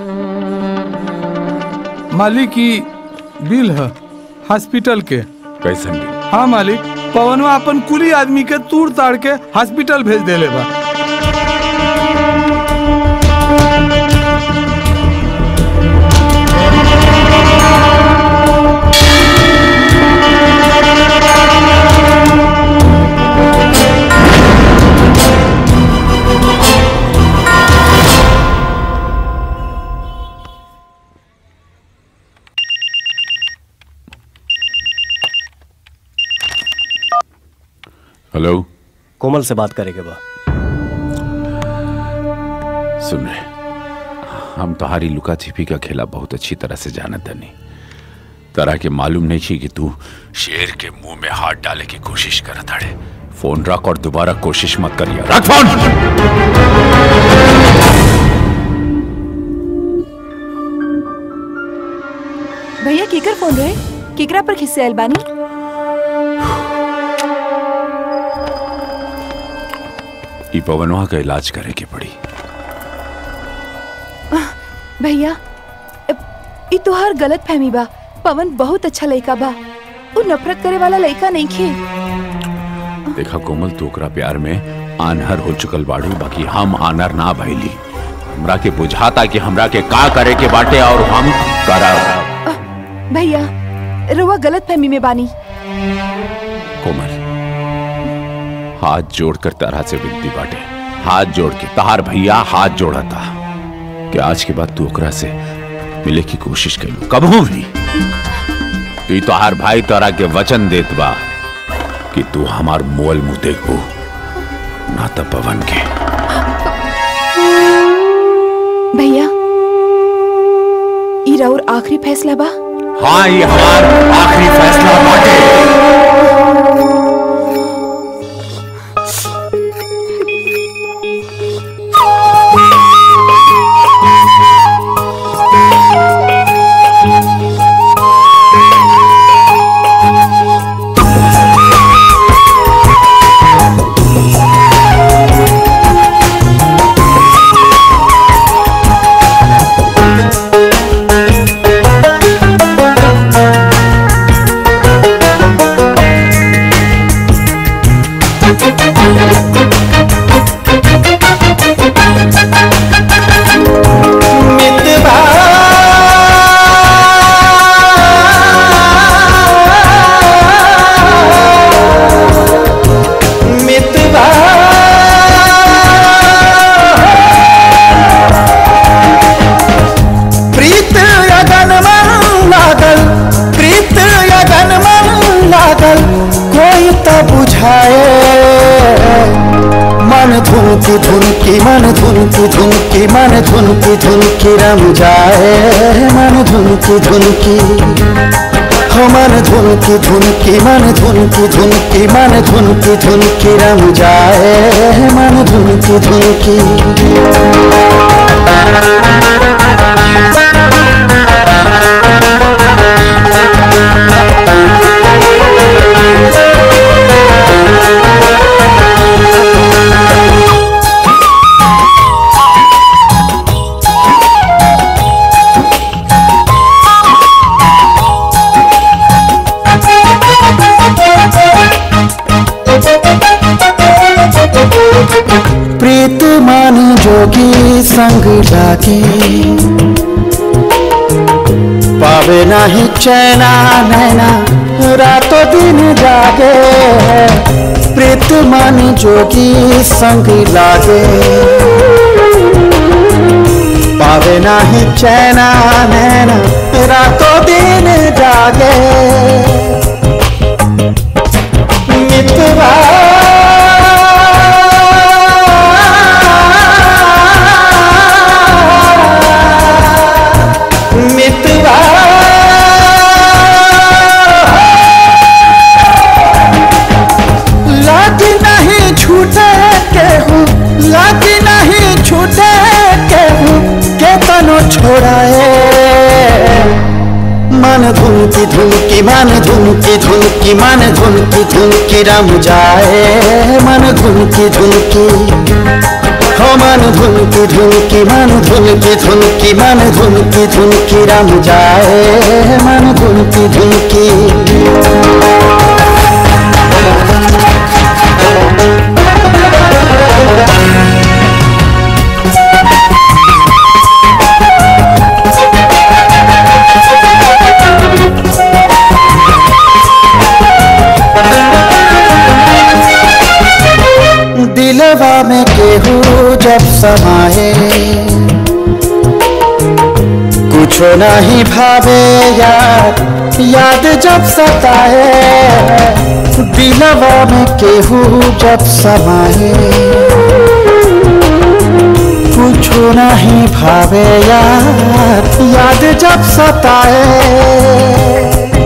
मालिक की बिल है हॉस्पिटल के कैसन हाँ मालिक पवनवा अपन कुली आदमी के तूड़ ताड़ के हॉस्पिटल भेज देले बा हेलो कोमल से बात करेंगे बा सुन रहे हम तुम्हारी लुका छिपी का खेला बहुत अच्छी तरह से जानत नहीं तरह के मालूम नहीं थी कि तू शेर के मुंह में हाथ डाले की कोशिश कर अड़े फोन रख और दोबारा कोशिश मत करिए रख फोन भैया केकर फोन रहे केकरा पर खिस्से आयल बानी ई पवनवा का इलाज करे के पड़ी भैया ई तोहार गलत फहमी बा पवन बहुत अच्छा लड़का बा वो नफरत करे वाला लड़का नहीं खे देखा कोमल तू ओकरा प्यार में आनहर हो चुकल बाड़ू बाकी हम आनर ना भइली हमरा के बुझाता कि हमरा के का करे के बाटे और हम करब भैया रुआ गलत फहमी में बानी कोमल हाथ जोड़कर तरह से विनती बाटे हाथ जोड़ के तार भैया हाथ जोड़ता कि आज के बाद तू ओकरा से मिले की कोशिश करू कबहू भी ई तोहार भाई तोरा के वचन देत बा कि तू हमार मोल मुंह देखबू ना तो पवन के भैया ई राउर आखिरी फैसला बा हाँ ये हमार आखिरी फैसला बाटे प्रीत यगन मन लागल प्रीत यगन मन लागल कोई तो बुझाए मन धुनकी धुनकी मन धुनकी धुनकी मन धुनकी धुनकी रम जाए मन धुनकी धुनकी हो मन धुनकी धुनकी मन धुनकी धुनकी मन धुनकी धुनकी रम जाए मन धुनकी धुनकी प्रीत मान जोगी संग लागे पावे नाही चैना नैना रातों दिन जागे प्रीत मान जोगी संग लागे पावे नाही चैना नैना रातों दिन जागे मितवा मितवा लाग नहीं छूटे केहू लाग नहीं छूटे केहू के तनो छोड़ाए मन धुनकी धुनकी मन धुनकी धुनकी मन धुनकी धुनकी रम जाए मन धुनकी धुनकी हो मन धुनकी धुनकी मन धुनकी धुनकी मन धुनकी धुनकी रम जाए मन धुनकी धुनकी दिलवा में केहू जब समाए कुछो नहीं भावे यार याद जब सताए दिलवा में केहू जब समाए कुछो नहीं भावे यार याद जब सताए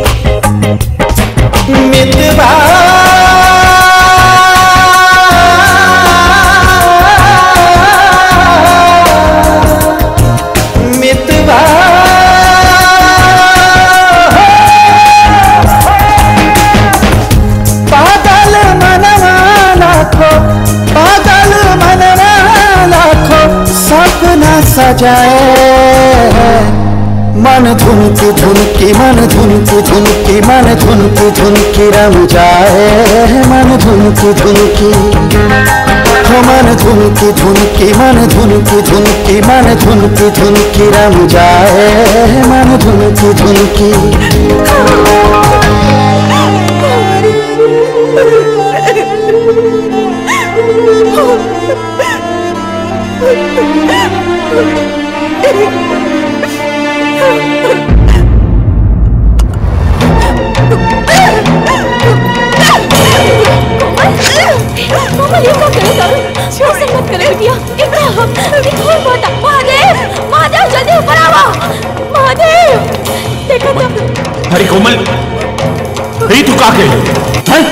जाए मन धुनकी धुनकी मन धुनकी धुनकी मन धुनकी धुनकी रम जाए मन धुनकी धुनकी हो मन धुनकी धुनकी मन धुनकी धुनकी मन धुनकी धुनकी रम जाए मन धुनकी धुनकी मामा ये क्या करे दारू ऐसा मत करे बिटिया इतना हम इतना बहुत महादेव महादेव जल्दी ऊपर आओ महादेव देखो तो अरे कोमल अरे तू का के हैं?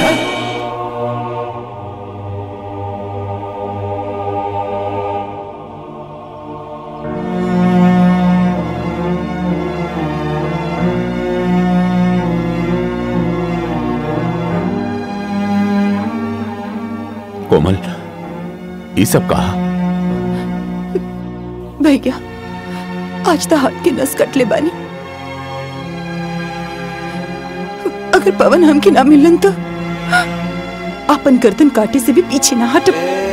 कोमल ये सब कहा भैया आज तो हाथ की नस कटले बानी अगर पवन हमके ना मिलन तो अपन गर्दन काटे से भी पीछे ना हट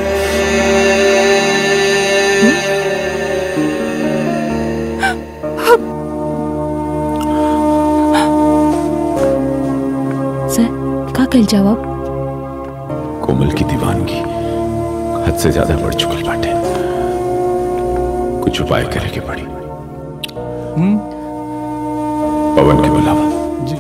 सर का कल जवाब कोमल की दीवानगी हद से ज्यादा बढ़ चुकल बाटे कुछ उपाय करे के पड़ी पवन के बुलावा जी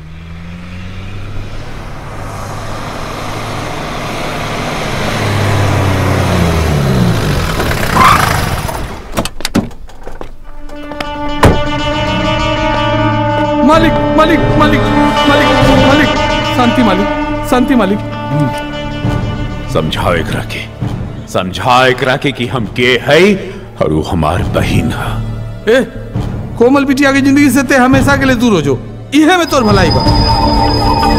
मालिक मालिक मालिक मालिक मालिक शांति मालिक शांति मालिक समझाओ एकरा के समझाओ एकरा के कि हम के है और वो हमार बहिन है ए कोमल बिटिया की जिंदगी से ते हमेशा के लिए दूर हो जो इहे में तोर भलाई बा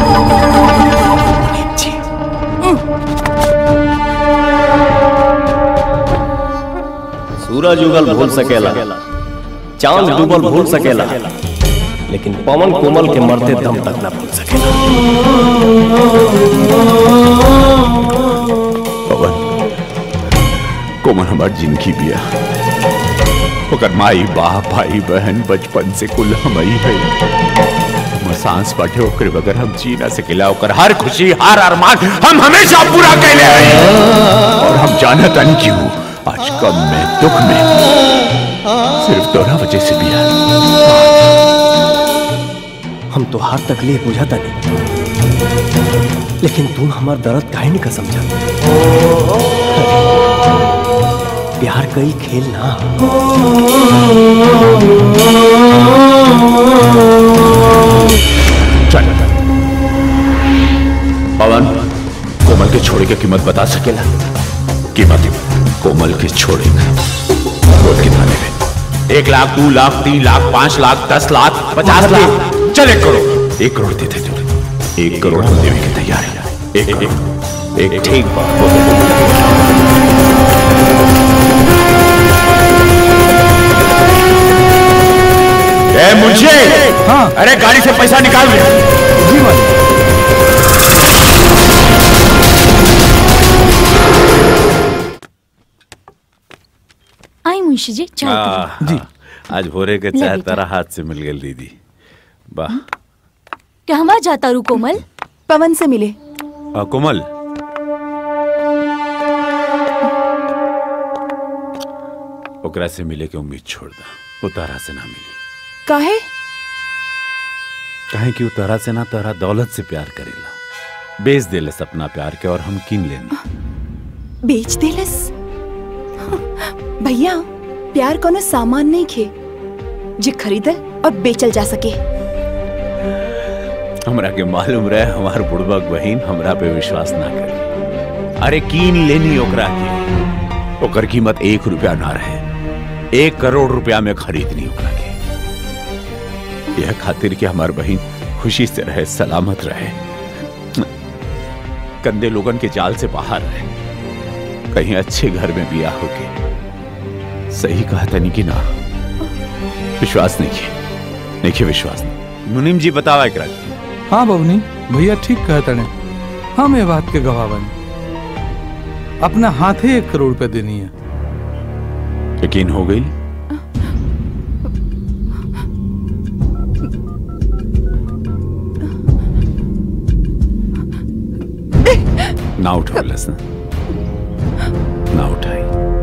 सूरज उगल भूल सकेला चांद डूबल भूल सकेला लेकिन पवन कोमल के मरते दम तक ना भूल सकेला पवन कोमल हमार जिंदगी बिया ओकर माई बाप भाई बहन बचपन से कुल हमई है हमर सांस बाटे ओकरे बगैर हम जी ना सकेला ओकर हर खुशी हर अरमान हम हमेशा पूरा कैले हैं और हम जानत नहीं क्यों आज कम में दुख में सिर्फ तोरा वजह से बिया हम तो हाथ तकलीफ बुझाता नहीं लेकिन तू हमार दर्द काहे नहीं का समझा प्यार कई खेल ना चल पवन कोमल के छोड़े की कीमत बता सकेला कीमत कोमल के छोड़े का बोल कितना लेवे एक लाख दो लाख तीन लाख पांच लाख दस लाख पचास लाख चल एक करोड़ एक करोड़ देते तुम एक करोड़ हम देने के तैयार है एक एक एक ठीक बात बोल ए मुझे हाँ अरे गाड़ी से पैसा निकाल ले जी आई मुंशी जी चाय पियो। जी आज भोरे के ले चाय बेटा। तारा हाथ से मिल गई दीदी वाह क्या हमारा जाता रू कोमल पवन से मिले आ, कोमल ओकरा से मिले के उम्मीद छोड़ दा वो तारा से ना मिली काहे काहे कि वो तारा से ना तारा दौलत से प्यार करेला बेच देले अपना प्यार के और हम किन लेना बेच देलस भैया प्यार कोनो सामान नहीं खे जे खरीदल और बेचल जा सके हमरा के मालूम रहे हमार बुड़बक बहन हमरा पे विश्वास ना करे अरे कीन लेनी ओकरा के ओकर कीमत एक रुपया ना रहे एक करोड़ रुपया में खरीदनी ओकरा के यह खातिर कि हमार बहन खुशी से रहे सलामत रहे कंदे लोगन के जाल से बाहर रहे कहीं अच्छे घर में बिया होके सही कहा तनी कि ना विश्वास नहीं किए नहीं किए विश्वास नहीं मुनीम जी बतावा एकरा के। हाँ बबनी भैया ठीक कहते ने हम ये बात के गवाह बनी अपना हाथे एक करोड़ रुपए देनी है यकीन हो गई ना उठाओ लसन ना उठाई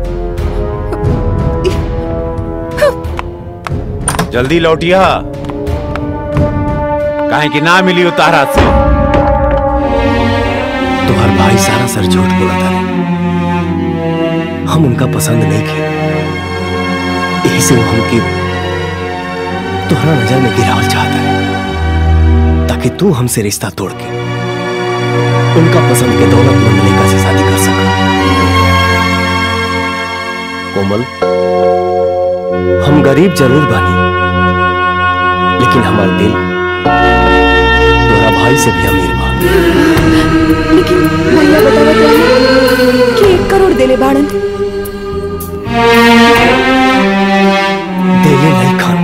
जल्दी लौटिया काहे कि ना मिली उतारा से तुम्हार भाई सारा सर झूठ बोला था हम उनका पसंद नहीं किए यही से वो हमके तुम्हारा नजर में गिरावल चाहता है ताकि तू हमसे रिश्ता तोड़ के उनका पसंद के दौलतमंद लड़का से शादी कर सका कोमल हम गरीब जरूर बानी लेकिन हमारा दिल तुम्हारा भाई से भी अमीर बा लेकिन भैया बतावा तो कि एक करोड़ देले बाड़न देले नहीं खान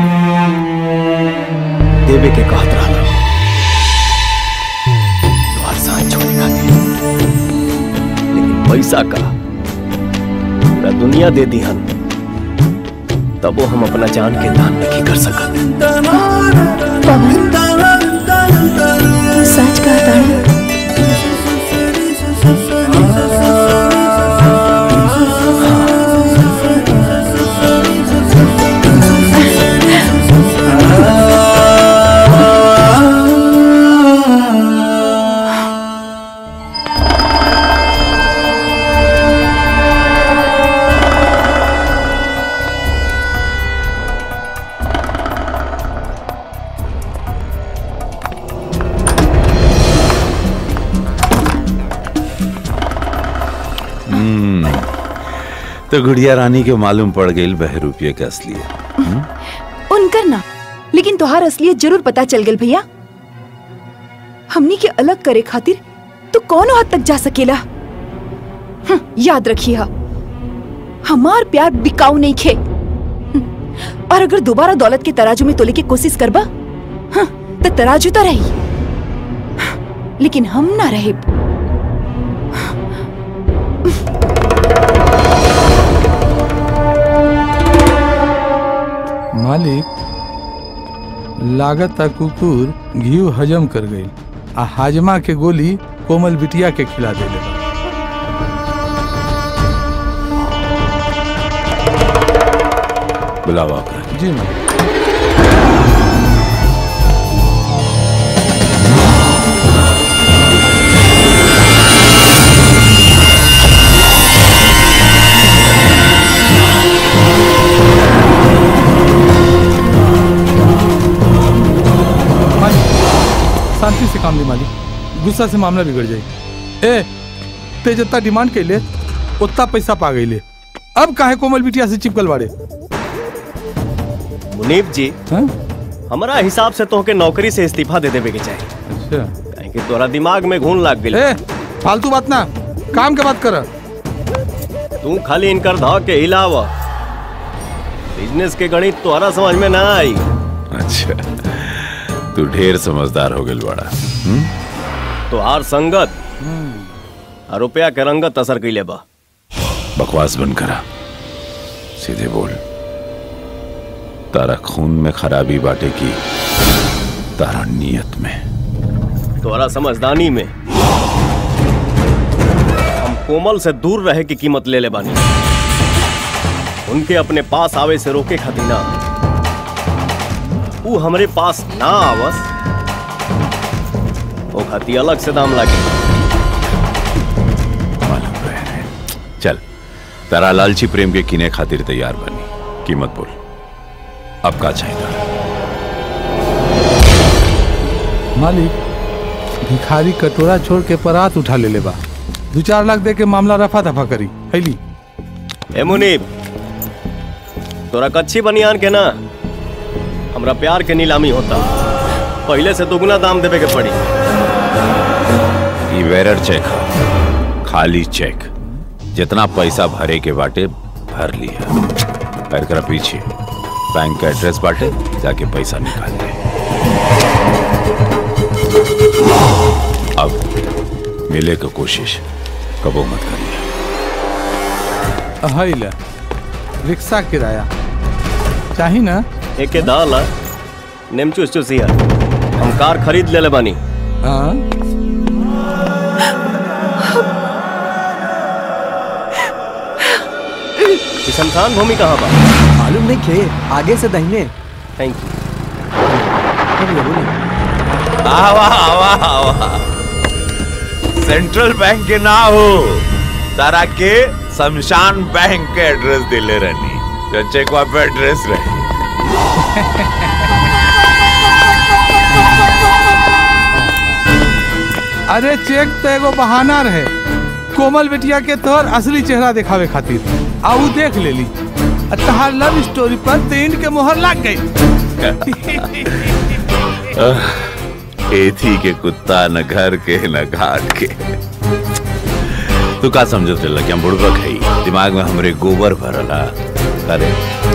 देवे के कहत रहला तुम्हार साथ छोड़े खातिर लेकिन पैसा का पूरा दुनिया दे दी हन तब वो हम अपना जान के दान नहीं कर सकत पवन सच कहता है हम्म, तो गुड़िया रानी के मालूम पड़ गई बह रुपये के असलियत उनकर ना लेकिन तोहार असलियत जरूर पता चल गल भैया हमनी के अलग करे खातिर तू कौन हद तक जा सकेला हम्म, याद रखिए हमार प्यार बिकाऊ नहीं खे हम्म, और अगर दोबारा दौलत के तराजू में तोले की कोशिश करबा हाँ, तो तराजू तो रही हाँ, लेकिन हम ना रहे मालिक लागत कुकुर घी हजम कर गई आ हाजमा के गोली कोमल बिटिया के खिला देले बा। बुलावा ओकरा। जी मैम मालिक शांति से काम ली मालिक गुस्सा से मामला बिगड़ जाए ए ते जितना डिमांड कैले उतना पैसा पा गई अब काहे कोमल बिटिया से चिपकल बाड़े मुनीब जी हमारा हिसाब से तोहके नौकरी से इस्तीफा दे देवे के चाहिए अच्छा काहे कि तोरा दिमाग में घून लाग गई ए फालतू बात ना काम के बात कर तू खाली इनकर धाव के हिलाव बिजनेस के गणित तोहरा समझ में ना आई अच्छा तू ढेर समझदार हो गई बड़ा हम्म? तोहार संगत आ रुपया के रंगत असर कैले बा बकवास बंद करा सीधे बोल तारा खून में खराबी बाटे की तारा नियत में तोहरा समझदानी में हम कोमल से दूर रहे की कीमत ले ले बानी उनके अपने पास आवे से रोके खातिर ना ऊ हमरे पास ना आवस वो खाती अलग से दाम लागे चल तारा लालची प्रेम के किने खातिर तैयार बनी कीमत बोल अब का चाहिए मालिक भिखारी कटोरा छोड़ के परात उठा ले ले बा दो चार लाख दे के मामला रफा दफा करी हैली ए मुनीब तोरा कच्ची बनियान के ना हमरा प्यार के नीलामी होता पहले से दुगना दाम देवे के पड़ी ई वेरर चेक ह, खाली चेक जितना पैसा भरे के बाटे भर लिया और एकरा पीछे बैंक का एड्रेस बाटे जाके पैसा निकाल ले अब मिले का कोशिश कबो मत करिए हई ले रिक्शा किराया चाही ना एके दाल आ, नेमचू उचू सिया हम कार खरीद लेले बानी हाँ ई शमशान भूमि कहाँ बा मालूम नहीं खे आगे से दाहिने थैंक यू आवा आवा आवा सेंट्रल बैंक के ना हो तारा के शमशान बैंक के एड्रेस दिले रहनी जो चेकवा पे एड्रेस रहे अरे चेक तो एगो बहाना रहे कोमल बेटिया के तोहर असली चेहरा दिखावे खातिर आ ऊ देख लेली आ तहार लव स्टोरी पर तीन के मोहर लग गई एथी के कुत्ता न घर के न घाट के तू का समझत रहे कि हम बुड़बक है दिमाग में हमरे गोबर भरला अरे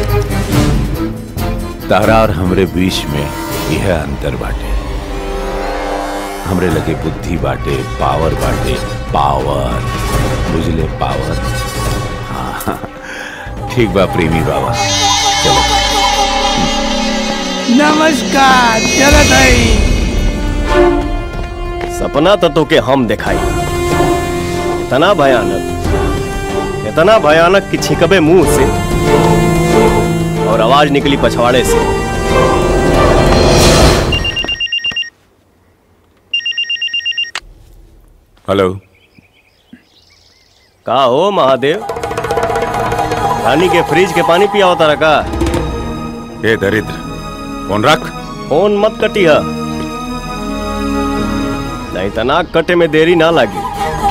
तारा और हमरे बीच में यह अंतर बाटे हमरे लगे बुद्धि बाटे पावर बाटे पावर बुझले पावर हाँ ठीक बा प्रेमी बाबा चलो नमस्कार चलत हई सपना तो तोके हम दिखाई इतना भयानक इतना भयानक कि छिकबे मुंह से और आवाज निकली पछवाड़े से हेलो का हो महादेव रानी के फ्रिज के पानी पिया होता रखा ए दरिद्र फोन रख फोन मत कटिया नहीं तना कटे में देरी ना लगी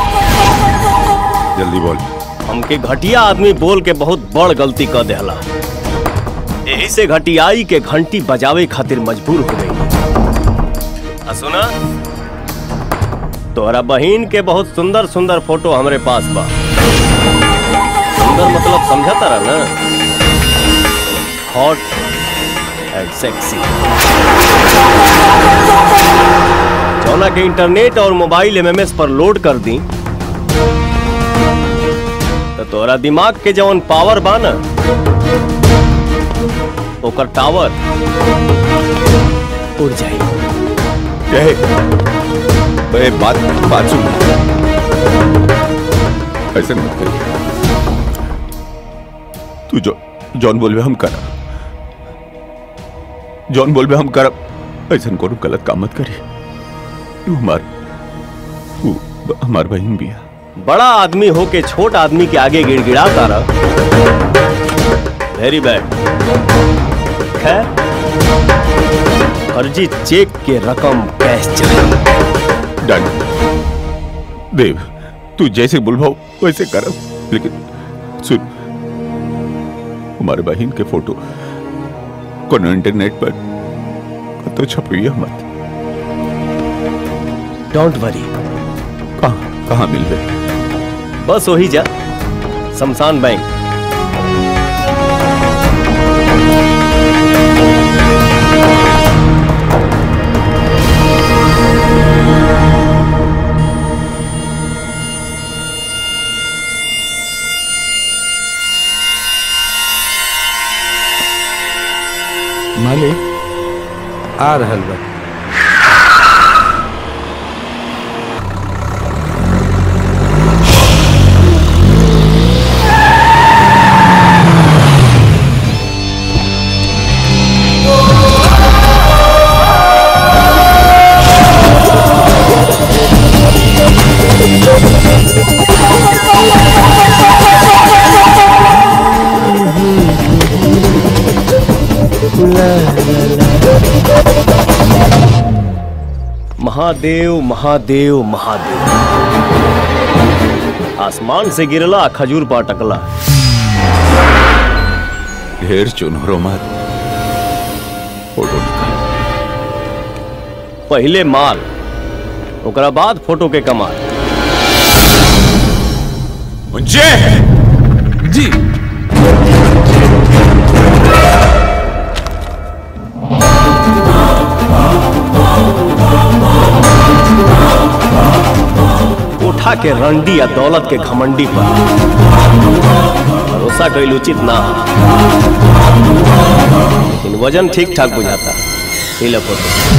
जल्दी बोल हमके घटिया आदमी बोल के बहुत बड़ गलती कर देहला यही से घटियाई के घंटी बजावे खातिर मजबूर हो गई आ सुना तोहरा बहिन के बहुत सुंदर सुंदर फोटो हमरे पास बा सुंदर मतलब समझा तारा ना हॉट एंड सेक्सी जौना के इंटरनेट और मोबाइल एमएमएस पर लोड कर दी तो तोरा दिमाग के जवन पावर बा ना ओकर टावर उड़ जाई ए, ए, बात बात सुन ऐसे मत कर तू जो जॉन बोलबे हम करब जॉन बोलबे हम करब ऐसा कोनो गलत काम मत करी तू हमार तू हमार बहन भी है बड़ा आदमी होके छोट आदमी के आगे गिड़गिड़ा तारा वेरी बैड खैर फर्जी चेक के रकम कैश चाहिए डन देव तू जैसे बुलवाओ वैसे करब लेकिन सुन हमारे बहन के फोटो कोनो इंटरनेट पर तो छपिए मत डोंट वरी कहाँ कहाँ मिल गए बस वही जा शमशान बैंक मालिक आ रहल बा महादेव महादेव महादेव आसमान से गिरला खजूर पर अटकला ढेर चुनरो मत फोटो निकाल पहले माल ओकरा बाद फोटो के कमाल मुझे जी चरखा के रंडी या दौलत के घमंडी पर भरोसा कैल उचित ना हो। लेकिन वजन ठीक ठाक बुझाता ये लो फोटो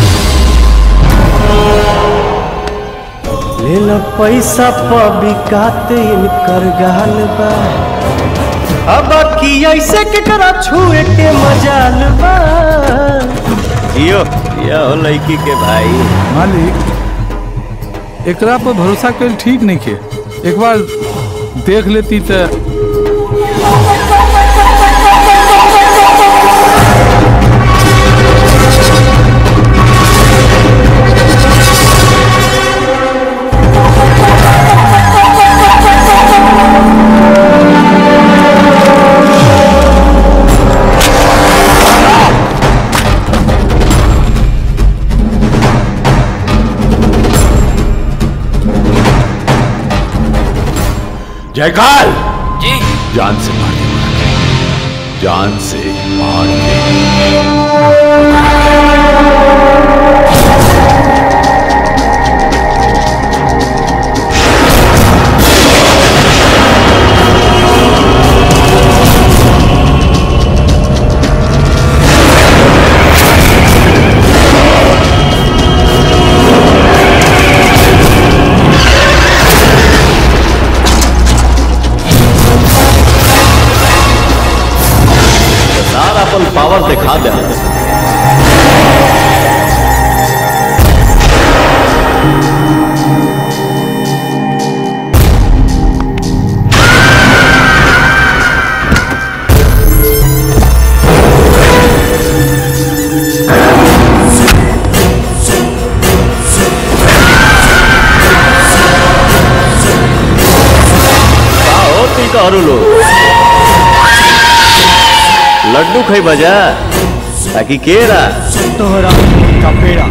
ले लो पैसा पबिकाते इनकर गाल बा अब की ऐसे के करा छुए के मजाल बा जियो ये हो लड़की के भाई मालिक एकरा पर भरोसा कल ठीक नहीं के एक बार देख लेती तो जयकाल जी जान से मार दे जान से मार दे सारा अपन पावर दिखा दे का होती कहरू लोग लड्डू खाई बजा ताकि केरा तोहरा का पेड़ा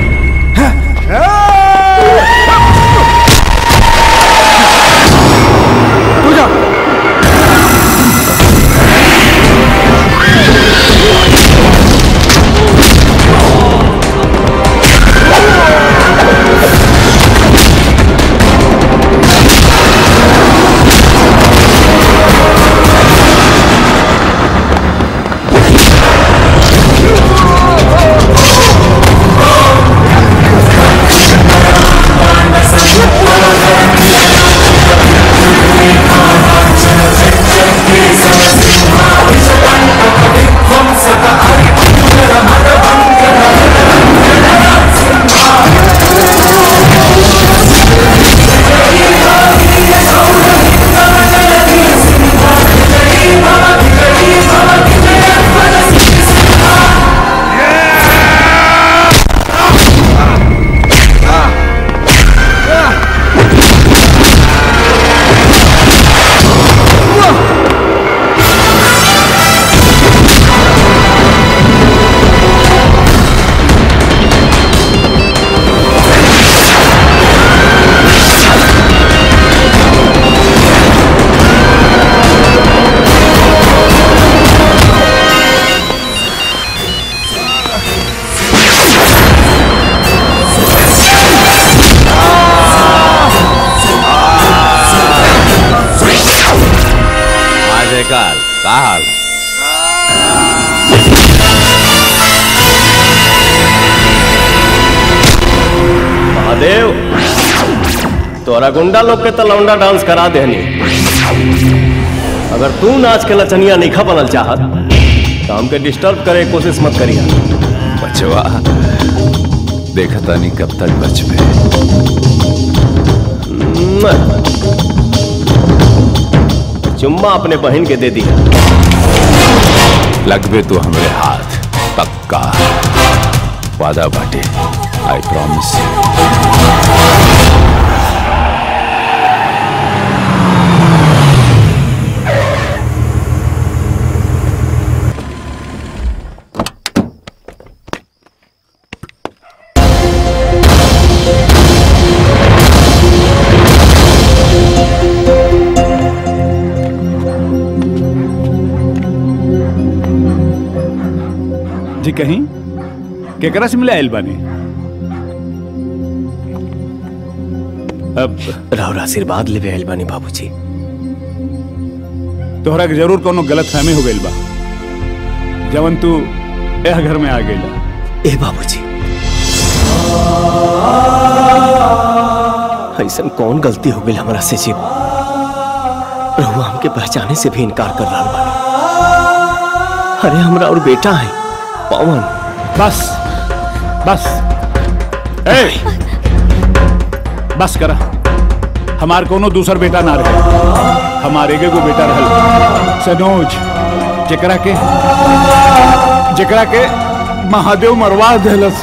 हाँ जयकाल का हाल महादेव तोरा गुंडा लोग के तो लौंडा डांस करा देनी अगर तू नाच के लचनिया नहीं बनल चाहत तो हमके डिस्टर्ब करे के कोशिश मत करिया बचवा देखता नहीं कब तक बच में चुम्मा अपने बहन के दे दिया लगबे तो हमरे हाथ पक्का वादा बाटे आई प्रॉमिस जी कहीं केकरा से मिले आयल बानी अब राउर आशीर्वाद लेवे आइल बानी बाबूजी तोहरा के जरूर कोनो गलत फहमी हो गइल बा जवन तू यह घर में आ गइला ए बाबूजी ऐसा कौन गलती हो गई हमारा से जीव रहुआ हमके पहचाने से भी इनकार कर रहा बानी अरे हमरा और बेटा है पवन बस बस ए बस करा हमार कोनो दूसर बेटा ना रहे हमारे एके गो बेटा रहल सनोज जेकरा के जेकरा के महादेव मरवा देलस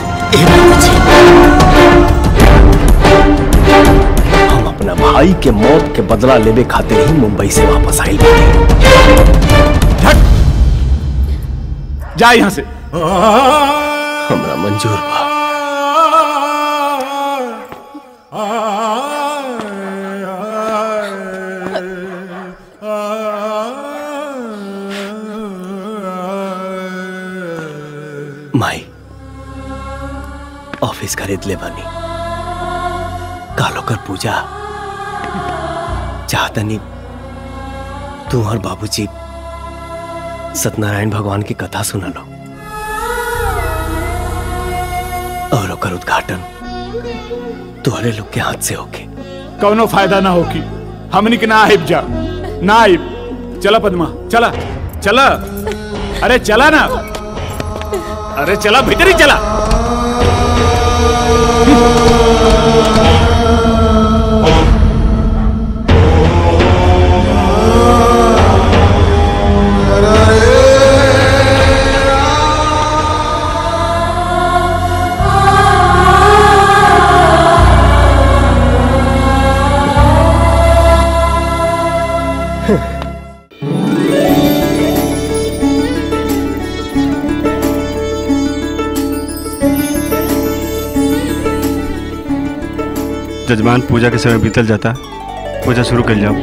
हम अपना भाई के मौत के बदला लेवे खातिर ही मुंबई से वापस आइल बानी जा यहाँ से हमरा मंजूर बा माई ऑफिस खरीद ले बानी कालो कर पूजा चाहतनी तू और बाबूजी सत्यनारायण भगवान की कथा सुना लो और ओकर उद्घाटन तुम्हारे लोग के हाथ से होके कौनो फायदा ना होगी हमनी के ना आइब जा ना आइब चला पद्मा चला चला अरे चला ना अरे चला भीतर ही चला जजमान पूजा के समय बीतल जाता पूजा शुरू कर जाओ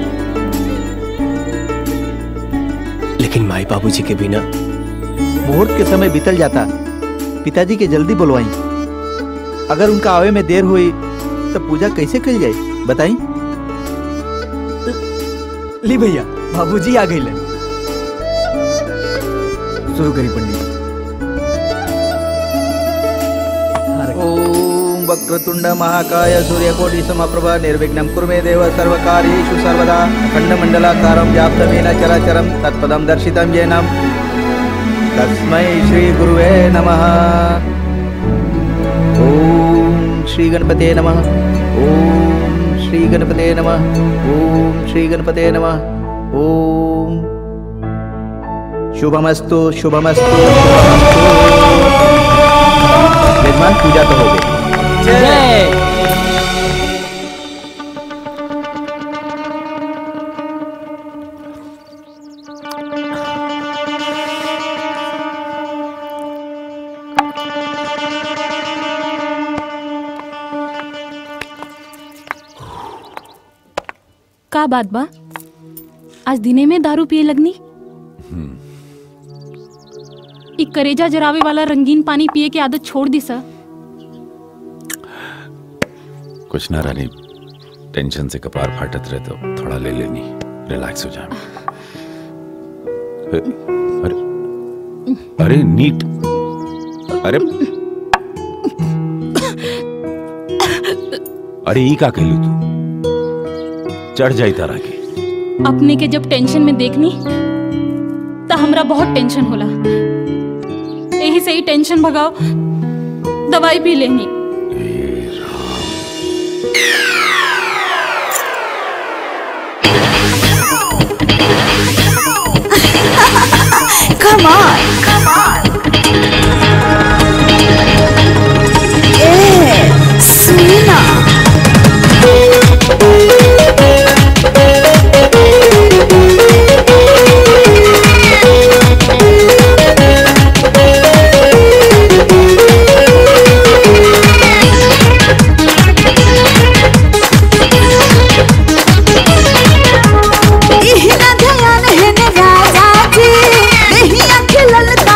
लेकिन माई बाबूजी के बिना मुहूर्त के समय बीतल जाता पिताजी के जल्दी बुलवाई अगर उनका आवे में देर हुई तो पूजा कैसे कल जाए बताई ली भैया बाबूजी आ गई शुरू करी पंडित ओम वक्रतुंड महाकाय सूर्यकोटि समप्रभा निर्विघ्नं कुर्मे देव सर्वकार्येषु सर्वदा अखण्डमण्डलाकारं व्याप्तमेन चराचरं तत्पदं दर्शितं येन तस्मै श्रीगुरुवे नमः ॐ श्रीगणपते नमः ॐ श्रीगणपते नमः ॐ श्रीगणपते नमः ॐ शुभमस्तु शुभमस्तु शुभमस्तु यजमान पूजा तो हो गई जय का बात बा आज दिने में दारू पिए लगनी इ करेजा जरावे वाला रंगीन पानी पिए के आदत छोड़ दी सर कुछ ना रानी टेंशन से कपार फाटत रहे तो थोड़ा ले लेनी रिलैक्स हो जाए अरे अरे नीट अरे अरे ई का कहलू तू चढ़ जाई तारा के अपने के जब टेंशन में देखनी तो हमरा बहुत टेंशन होला यही से ही टेंशन भगाओ दवाई पी लेनी Come on. Come on. Yeah, Selena. इहना ध्यान है ने राजा जी नहीं अखिलल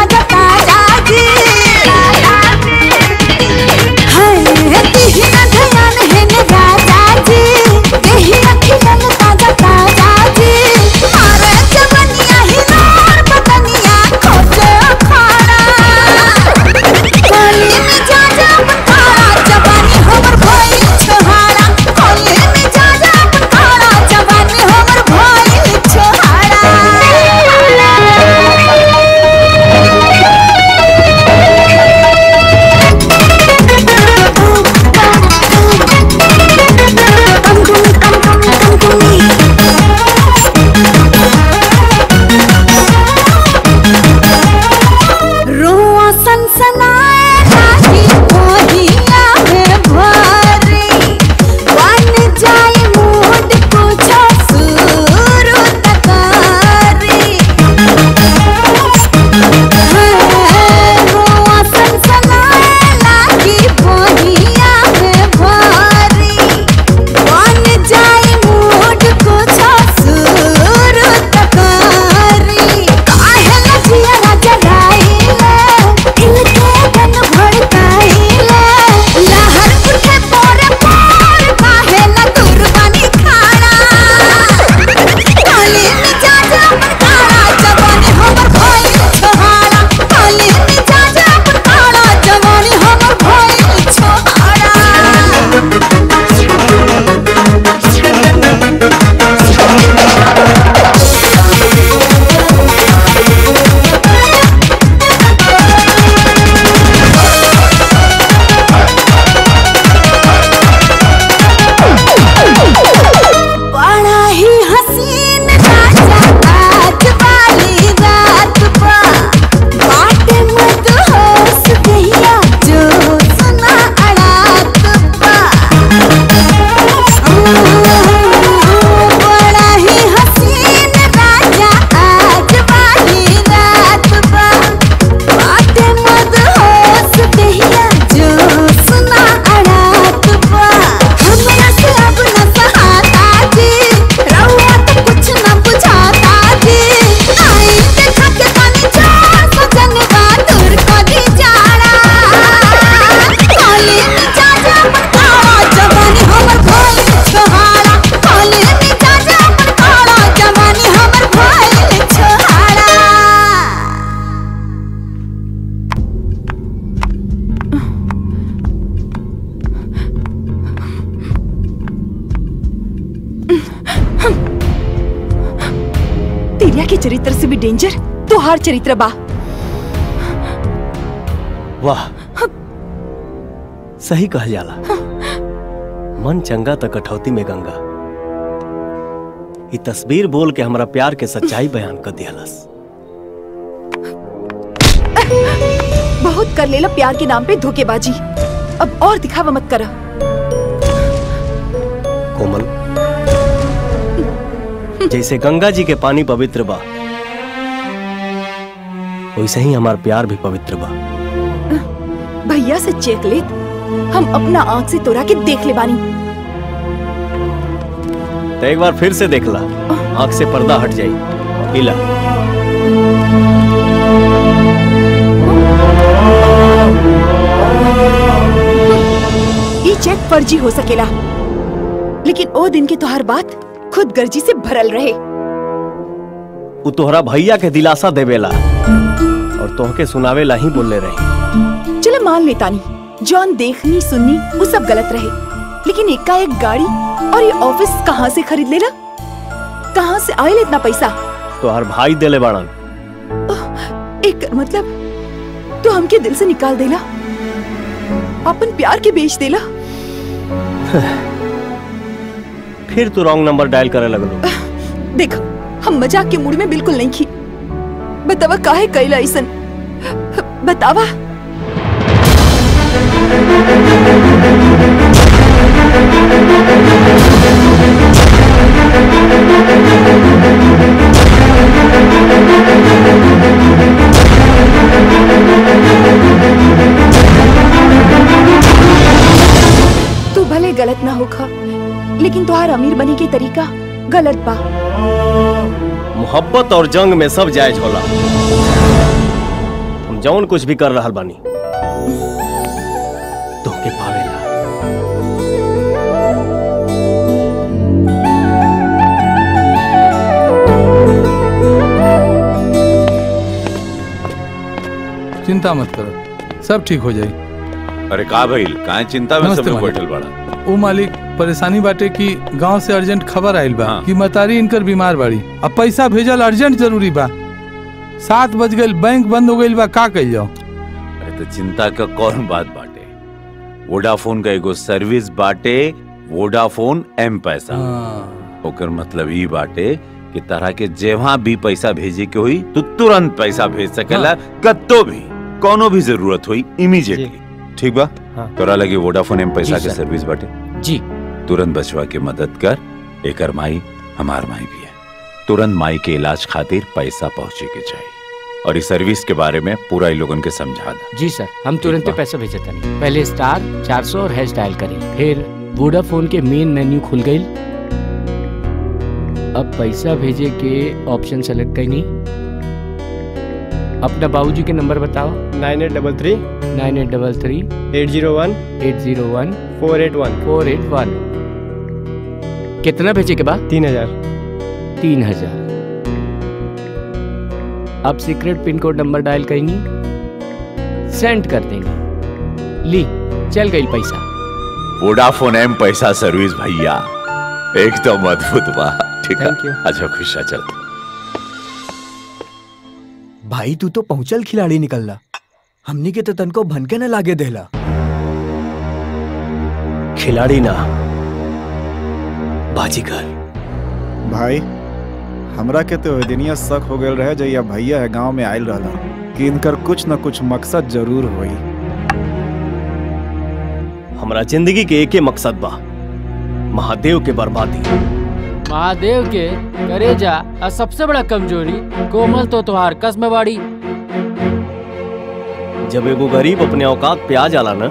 के चरित्र से भी डेंजर तोहार चरित्र बा वाह सही कहल जाला मन चंगा त कठौती में गंगा ई तस्वीर बोल के हमरा प्यार के सच्चाई बयान कर दियालस बहुत कर लेला प्यार के नाम पे धोखेबाजी अब और दिखावा मत करा कोमल जैसे गंगा जी के पानी पवित्र बा वैसे ही हमार प्यार भी पवित्र बा भैया से चेक ले हम अपना आंख से तोरा के देख ले बानी तो एक बार फिर से देख ला आंख से पर्दा हट जाई इला ये चेक फर्जी हो सकेला लेकिन ओ दिन के तोहर बात खुद गर्जी से भरल रहे उ तोहरा भैया के दिलासा देवेला और तोहके सुनावेला ही बोलले रही चलो मान लेता नहीं जॉन देखनी सुननी वो सब गलत रहे लेकिन एक का एक गाड़ी और ये ऑफिस कहाँ से खरीद लेला कहाँ से आयल इतना पैसा तोहर भाई देले बाड़न एक मतलब तू हमके दिल से निकाल देला अपन प्यार के बेच देला फिर तू रॉन्ग नंबर डायल करे लगलो देख हम मजाक के मूड में बिल्कुल नहीं खी बतावा काहे कैला ऐसन बतावा तू भले गलत ना होखा लेकिन तुहार अमीर बने के तरीका गलत बा मोहब्बत और जंग में सब जायज होला हम जौन कुछ भी कर रहल बानी तोहके पावेला चिंता मत करो सब ठीक हो जाई अरे का भइल काहे चिंता में नमस्ते सब लोग मालिक। बैठल बड़ा ओ मालिक परेशानी बाटे कि गांव से अर्जेंट खबर आइल बा कि मतारी इनकर बीमार बाड़ी अब पैसा भेजल अर्जेंट जरूरी बा सात बज गइल बैंक बंद हो गइल बा का कइल जाओ अरे तो चिंता का कौन बात बाटे वोडाफोन का एगो सर्विस बाटे वोडाफोन एम पैसा ओकर मतलब ई बाटे कि तरह के जेवा भी पैसा भेजे के हुई तो तुरंत पैसा भेज सकेला कत्तो भी कोनो भी जरूरत हुई इमीडिएटली ठीक बा तोरा लगे वोडाफोन एम पैसा जी, के सर। सर्विस बाटे जी तुरंत बचवा के मदद कर एकर माई हमार माई भी है तुरंत माई के इलाज खातिर पैसा पहुंचे के चाहिए और इस सर्विस के बारे में पूरा इन लोगन के समझा दा जी सर हम तुरंत बा। पैसा भेजे तनी पहले स्टार 400 और हैश डायल करी फिर वोडाफोन के मेन मेन्यू खुल गई अब पैसा भेजे के ऑप्शन सेलेक्ट करनी अपना बाबूजी के नंबर बताओ nine eight double three nine eight double three eight zero one eight zero one four eight one four eight one कितना भेजे के बाद तीन हजार तीन हजार अब secret pin code number dial करेंगी सेंड कर देंगे ली चल गई पैसा वोडाफोन एम पैसा सर्विस भैया एकदम अद्भुत बा ठीक है Thank you. अच्छा खुशा चल भाई तू तो पहुंचल खिलाड़ी निकलला हमनी के तो तनको भनके न लागे देला खिलाड़ी ना बाजीगर भाई हमरा के तो दिनिया शक हो गए रहे जैया भैया है गांव में आयल रहला कि इनकर कुछ न कुछ मकसद जरूर होई हमरा जिंदगी के एके मकसद बा महादेव के बर्बादी महादेव के करेजा और सबसे बड़ा कमजोरी कोमल तो तुहार कसम बाड़ी जब एगो गरीब अपने औकात पे आ जाला ना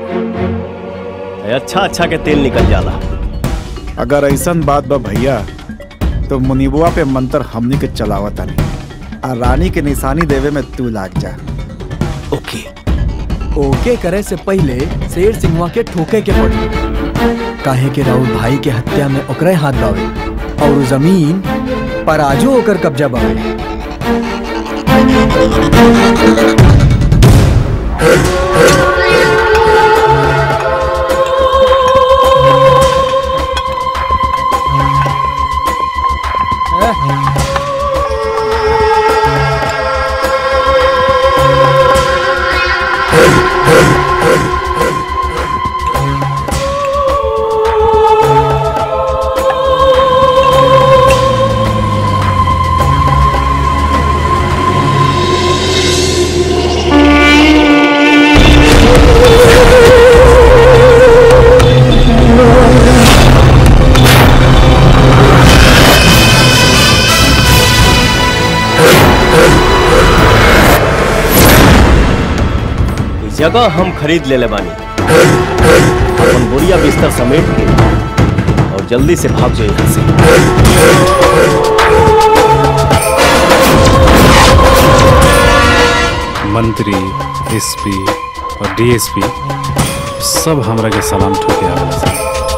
तो अच्छा अच्छा के तेल निकल जाला अगर ऐसन बात बा भैया तो मुनिबुआ पे मंत्र हमनी के चलावत नहीं आ रानी के निशानी देवे में तू लाग जा ओके ओके करे से पहले शेर सिंहवा के ठोके के पड़ी काहे के राहुल भाई के हत्या में ओकरे हाथ बावे और उ जमीन पर आजो ओकर कब्जा बावे जगह हम खरीद ले ले बानी अपन बोरिया बिस्तर समेट के और जल्दी से भाग जाओ यहाँ से मंत्री एसपी और डीएसपी सब हमरा के सलाम ठोके आवेला सन।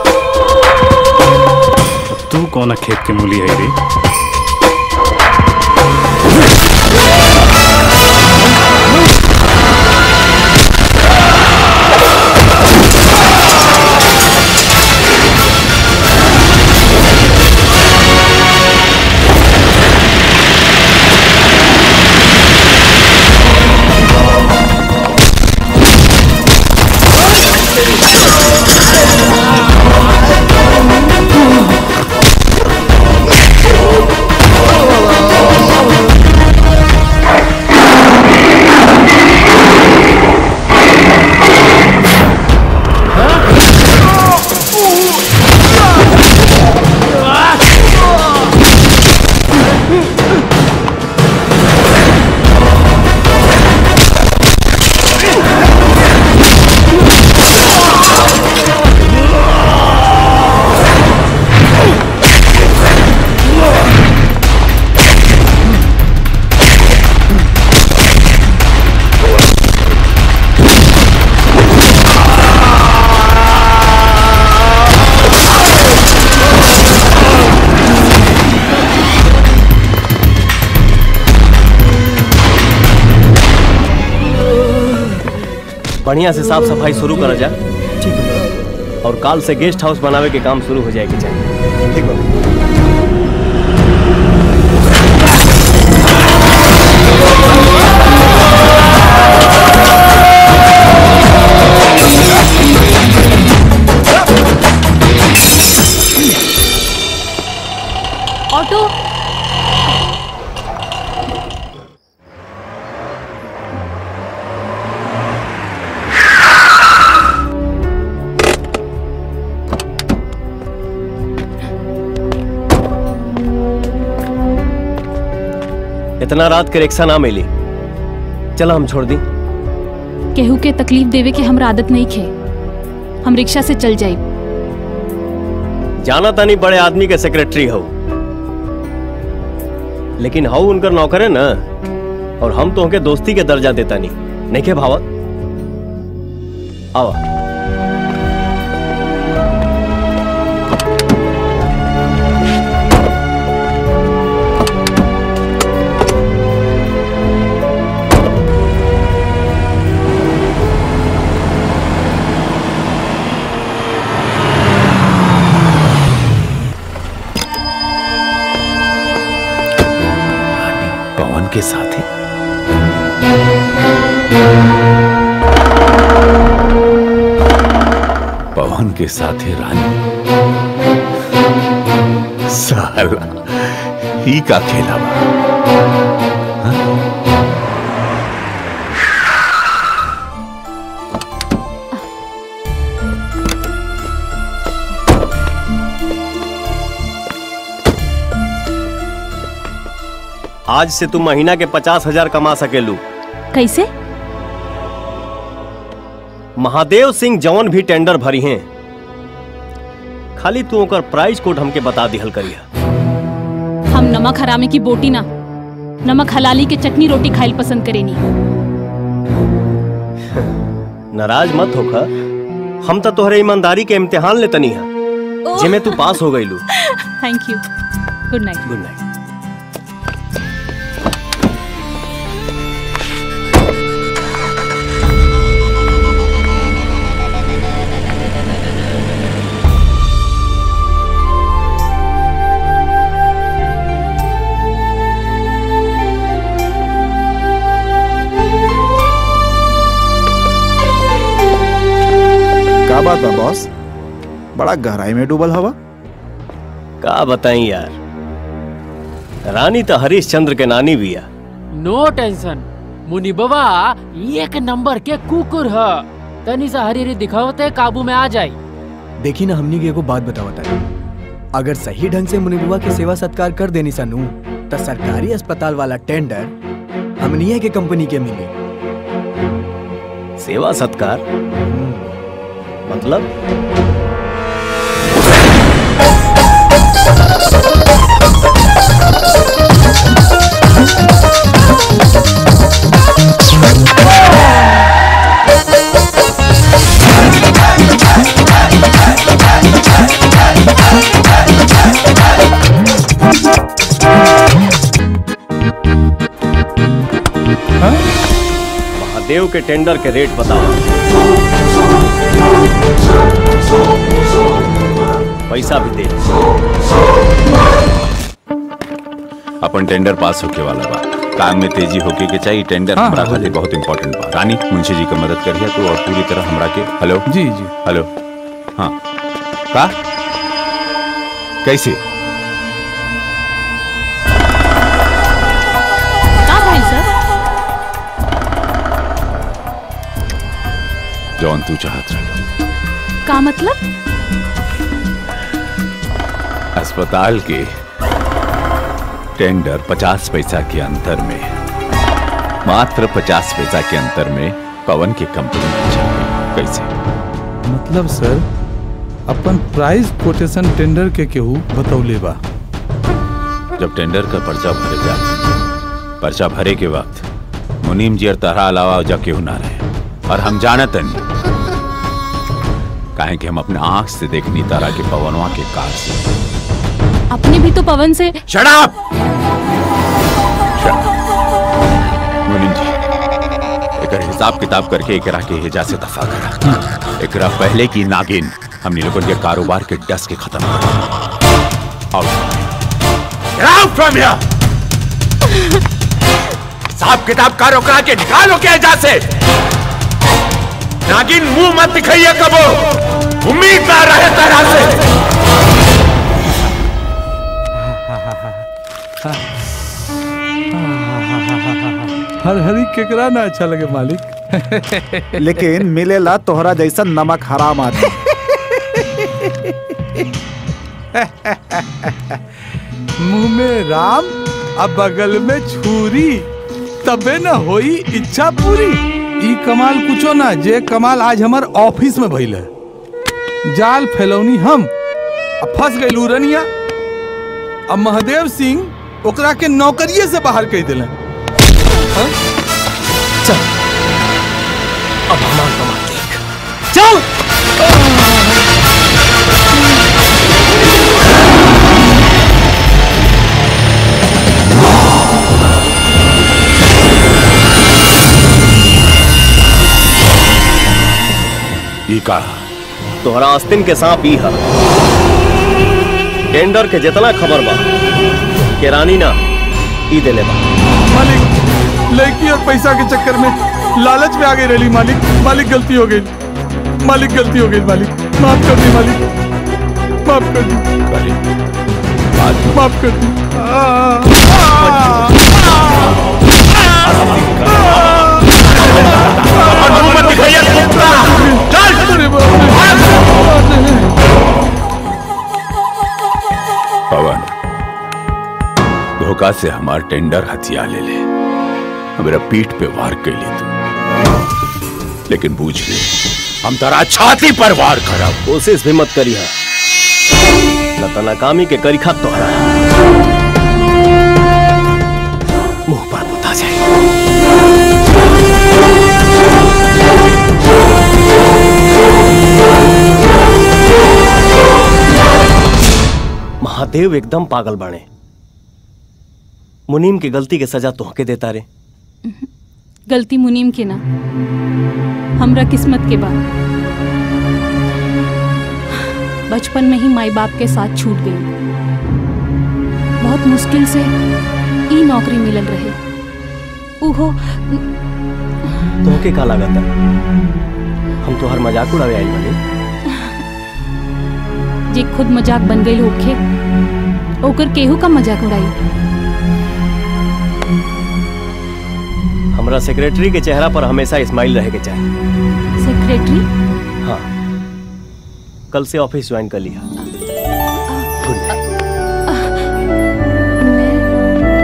अब तू कौन खेत के मूली है रे बढ़िया से साफ सफाई शुरू करा जा ठीक है और काल से गेस्ट हाउस बनावे के काम शुरू हो जाएगी चाहिए ठीक है ऑटो इतना रात के रिक्शा ना मिली चला हम छोड़ दी केहू के तकलीफ देवे के हमरा आदत नहीं खे हम रिक्शा से चल जाई जाना तानी बड़े आदमी के सेक्रेटरी हो लेकिन हाउ उनकर नौकर है ना और हम तो उनके दोस्ती के दर्जा देता नहीं नहीं के भावत आवा पवन के साथ ही पवन के साथ ही रानी साला ही का खेला बा आज से तू महीना के पचास हजार कमा सकेलू कैसे महादेव सिंह जौन भी टेंडर भरी हैं खाली तू ओकर प्राइस कोड हमके बता दिहल करिया हम नमक हरामे की बोटी ना नमक हलाली के चटनी रोटी खाइल पसंद करेनी नाराज मत होखा हम तो तोहरे ईमानदारी के इम्तिहान ले तनी है जिमे तू पास हो गईलू thank you good night good night का बात बा बॉस बड़ा गहराई में डूबल हवा का बताई यार रानी तो हरीश चंद्र के नानी भी है नो टेंशन मुनिबवा एक नंबर के कुकुर ह तनी सा हरी हरी दिखावते काबू में आ जाई देखी ना हमनी के एगो बात बतावता है अगर सही ढंग से मुनिबुआ के सेवा सत्कार कर देनी सनू तो सरकारी अस्पताल वाला टेंडर हमनिया के कंपनी के मिली सेवा सत्कार मतलब महादेव के टेंडर के रेट बताओ पैसा भी दे अपन टेंडर पास होके वाला बा काम में तेजी होके के चाहिए टेंडर हाँ, हमरा हाँ, खातिर बहुत इंपॉर्टेंट बा रानी मुंशी जी का मदद करिए तो और पूरी तरह हमरा के हेलो जी जी हेलो हाँ का कैसे का भाई सर जौन तू चाहत रहे का मतलब अस्पताल के टेंडर पचास पैसा के अंतर में मात्र पचास पैसा के अंतर में पवन की कंपनी जीत गई। कैसे मतलब सर अपन प्राइस कोटेशन टेंडर के केहू बतौले बा जब टेंडर का पर्चा भरे जा पर्चा भरे के वक्त मुनीम जी और तारा अलावा जा केहू ना रहे और हम जानत नहीं काहे कि हम अपने आंख से देखनी तारा के पवनवा के कार से अपने भी तो पवन से शराब मुनीम जी एकर हिसाब किताब करके एकरा के हेजा से दफा करा एकरा पहले की नागिन हमनी लोगन के कारोबार के डस के खत्म कर out Get out from here! हिसाब किताब का रोकरा के निकालो के एजा से नागिन मुंह मत दिखाइए कबो उम्मीद ना रहे तरह से हर हरी केकरा ना अच्छा लगे मालिक लेकिन मिलेला तोहरा जैसा नमक हराम आदमी मुंह में राम अब बगल में छुरी तबे न होई इच्छा पूरी ई कमाल कुछो ना जे कमाल आज हमार ऑफिस में भइल है जाल फैलौनी हम अब फंस गई लूरनिया अब महादेव सिंह ओकरा के नौकरिये से बाहर कह दिले चल अब हमार कमाल देख चल ई का तोहरा आस्तीन के सांप ई है टेंडर के जितना खबर बा के रानी ना ई देले बा मालिक लड़की और पैसा के चक्कर में लालच में आ गई रही मालिक मालिक गलती हो गई मालिक गलती हो गई मालिक माफ कर दी मालिक माफ कर दी माफ कर दी आ, पवन धोखा से हमार टेंडर हथिया ले ले मेरा पीठ पे वार कर ली तू लेकिन बूझ ले हम तेरा छाती पर वार करब कोशिश भी मत करी है न तो नाकामी के करीखा तोहरा मुंह पर बुता जाए महादेव एकदम पागल बाणे मुनीम की गलती के सजा तोहके देता रे गलती मुनीम के ना हमरा किस्मत के बाद बचपन में ही माई बाप के साथ छूट गई बहुत मुश्किल से ई नौकरी मिलल रहे उहो तोहके का लागत हम तोहर मजाक उड़ावे आई बनी जे खुद मजाक बन गई होखे ओकर केहू का मजाक उड़ाई हमरा सेक्रेटरी के चेहरा पर हमेशा स्माइल रहे के चाहिए सेक्रेटरी हाँ कल से ऑफिस ज्वाइन कर लिया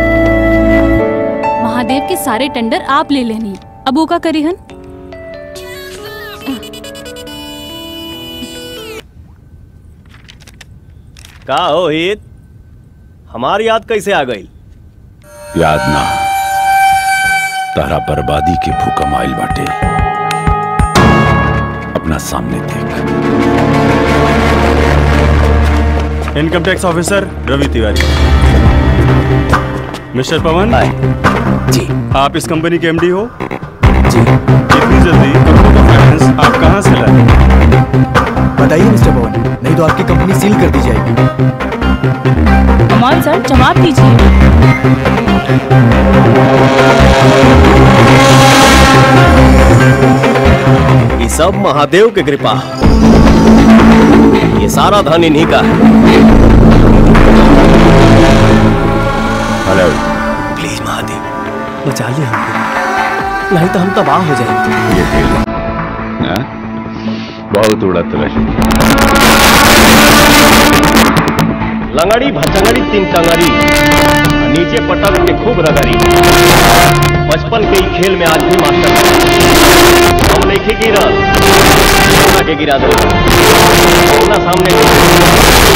महादेव के सारे टेंडर आप ले लेनी अब वो का करी हन का हो हित हमारी याद कैसे आ गई याद ना तारा बर्बादी के भूकम आइल बाटे अपना सामने देख income tax officer Ravi Tiwari mister Pawan ji आप इस कंपनी के एमडी हो जी इतनी जल्दी करोड़ों का फाइनेंस आप कहाँ से लाए बताइए मिस्टर पवन नहीं तो आपकी कंपनी सील कर दी जाएगी कमाल सर जवाब दीजिए ये सब महादेव की कृपा ये सारा धन इन्हीं का है हेलो प्लीज महादेव बचा ले हमको नहीं तो हम तबाह हो जाएंगे ये खेल हाँ? बहुत उड़त रही लंगड़ी भचंगड़ी तीन टंगड़ी नीचे पटक के खूब रगड़ी बचपन के ही खेल में आज भी मास्टर हम नहीं गिरा आगे गिरा दो अपना सामने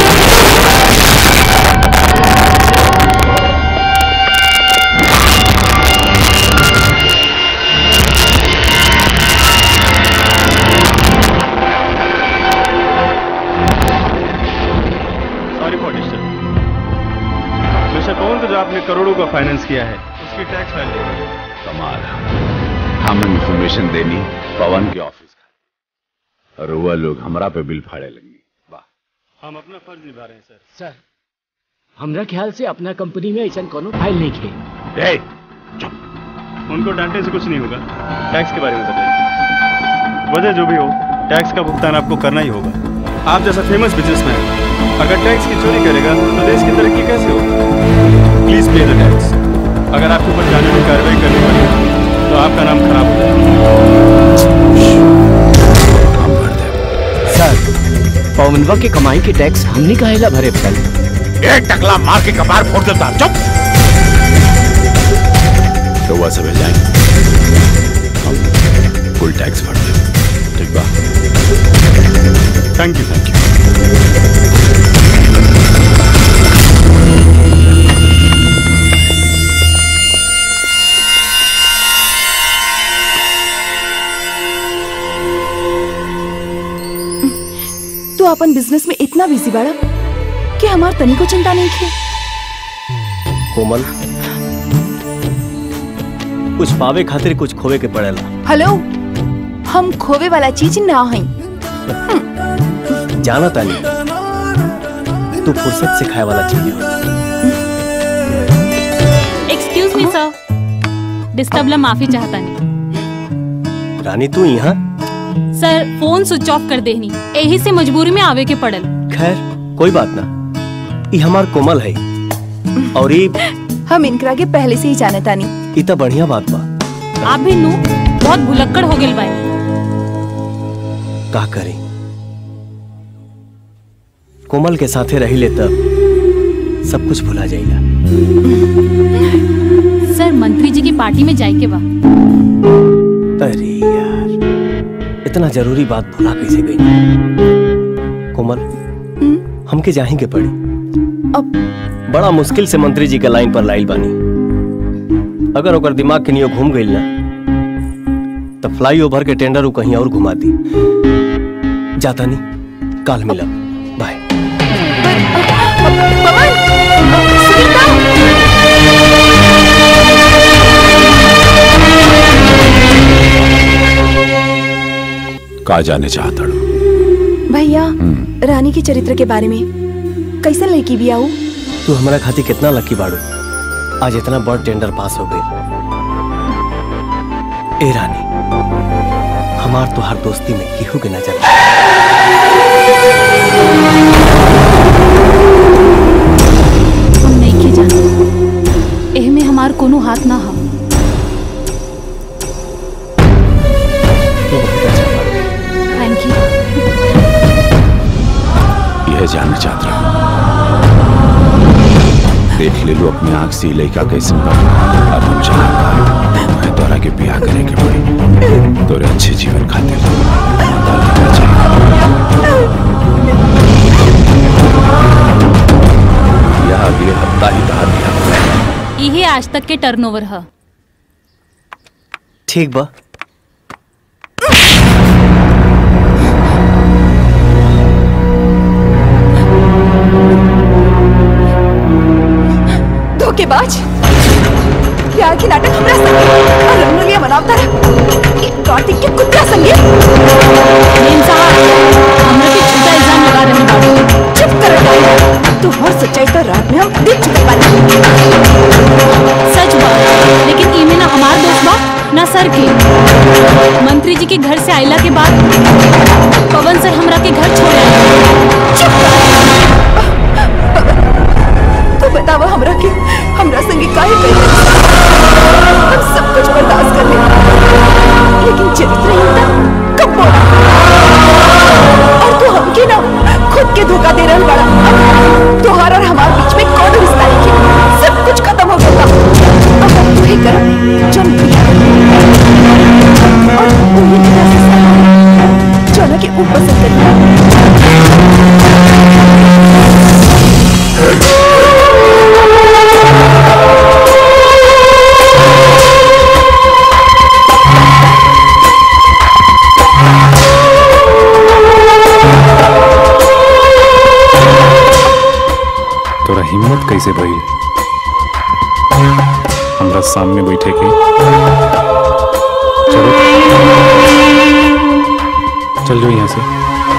sorry for disturb mister Pawan को जो आपने करोड़ों का फाइनेंस किया है उसकी टैक्स फाइल कमाल हम इंफॉर्मेशन देनी पवन के ऑफिस का और वह लोग हमरा पे बिल फाड़े लगी हम अपना फर्ज निभा रहे हैं सर सर हमरा ख्याल से अपना कंपनी में ऐसा कोनो फाइल नहीं खे ए, उनको डांटने से कुछ नहीं होगा टैक्स के बारे में बताइए वजह जो भी हो टैक्स का भुगतान आपको करना ही होगा आप जैसा फेमस बिजनेसमैन अगर टैक्स की चोरी करेगा तो देश की तरक्की कैसे होगी प्लीज पे द टैक्स अगर आपके ऊपर कानूनी कार्रवाई करनी पड़े तो आपका नाम खराब हो सर पवनवा के कमाई के टैक्स हमने कहेला भरे पड़ल एक टकला मार के कपार फोड़ देता चुप तो वह सब जाएंगे हम कुल टैक्स भर दे ठीक बा थैंक यू थैंक यू तू अपन बिजनेस में इतना बिजी बाड़ा कि हमार तनी को चिंता नहीं थी कोमल कुछ पावे खातिर कुछ खोवे के पड़ेला हेलो हम खोवे वाला चीज ना हई जाना तानी तू फुर्सत से खाए वाला चीज है एक्सक्यूज मी सर डिस्टर्ब ला माफी चाहता नहीं रानी तू यहाँ सर फोन स्विच ऑफ कर देनी यही से मजबूरी में आवे के पड़ल खैर कोई बात ना ये हमार कोमल है और ये हम इनकरा के पहले से ही जाने तानी ई तो बढ़िया बात बा आप भी नू बहुत भुलक्कड़ हो गेल बाई का करी कोमल के साथे रही ले तब सब कुछ भुला जाएगा सर मंत्री जी की पार्टी में जाए के बा अरे यार इतना जरूरी बात भुला कैसे गई कोमल हमके जाही के पड़ी अब बड़ा मुश्किल से मंत्री जी के लाइन पर लाइल बानी अगर ओकर दिमाग के नियो घूम गई ना तो फ्लाई ओवर के टेंडर उ कहीं और घुमा दी जाता नहीं काल मिलब बाय का जाने चाहता हूँ भैया रानी के चरित्र के बारे में कैसे लड़की भी आऊ तू हमारा खातिर कितना लकी बाड़ू आज इतना बड़ टेंडर पास हो गई ए रानी हमार तो हर दोस्ती में केहू के नजर हम नहीं के जाने एह में हमार कोनो हाथ ना हम थैंक यू यह जानना चाहता हूँ देख ले लो अपनी आंख से लड़का कैसे बा अब हम जहाँ मैं तोरा के ब्याह करे के पड़ी तोरे अच्छे जीवन खातिर माता लेना चाहिए आज तक के टर्नओवर है ठीक बा धोखेबाज प्यार के नाटक हमरा संगे और रंगोलिया मनावता रहा एक कार्तिक के कुत्ता संगे मेम साहब हमरा पे झूठा इल्जाम लगा रहे बाड़ू चुप कर डाली तू हर सच्चाई तो रात में हम देख चुके बानी सच बा लेकिन इमे ना हमार दोस्त बा ना सर के मंत्री जी के घर से आइला के बाद पवन सर हमरा के घर छोड़ आए तू बतावा हमरा के हमरा संगे काहे कही हम सब कुछ बर्दाश्त कर लेंगे लेकिन चरित्रहीनता कब बोला और तू हमके ना खुद के धोखा दे रहल बड़ा तोहार और हमार बीच में कौन रिश्ता है सब कुछ खत्म हो गया अब हम तू ही कर जो प्रिया और उन्हीं की तरह से जो ना के ऊपर से तोरा हिम्मत कैसे भइल हमरा सामने बैठे के चलो चल जाओ यहाँ से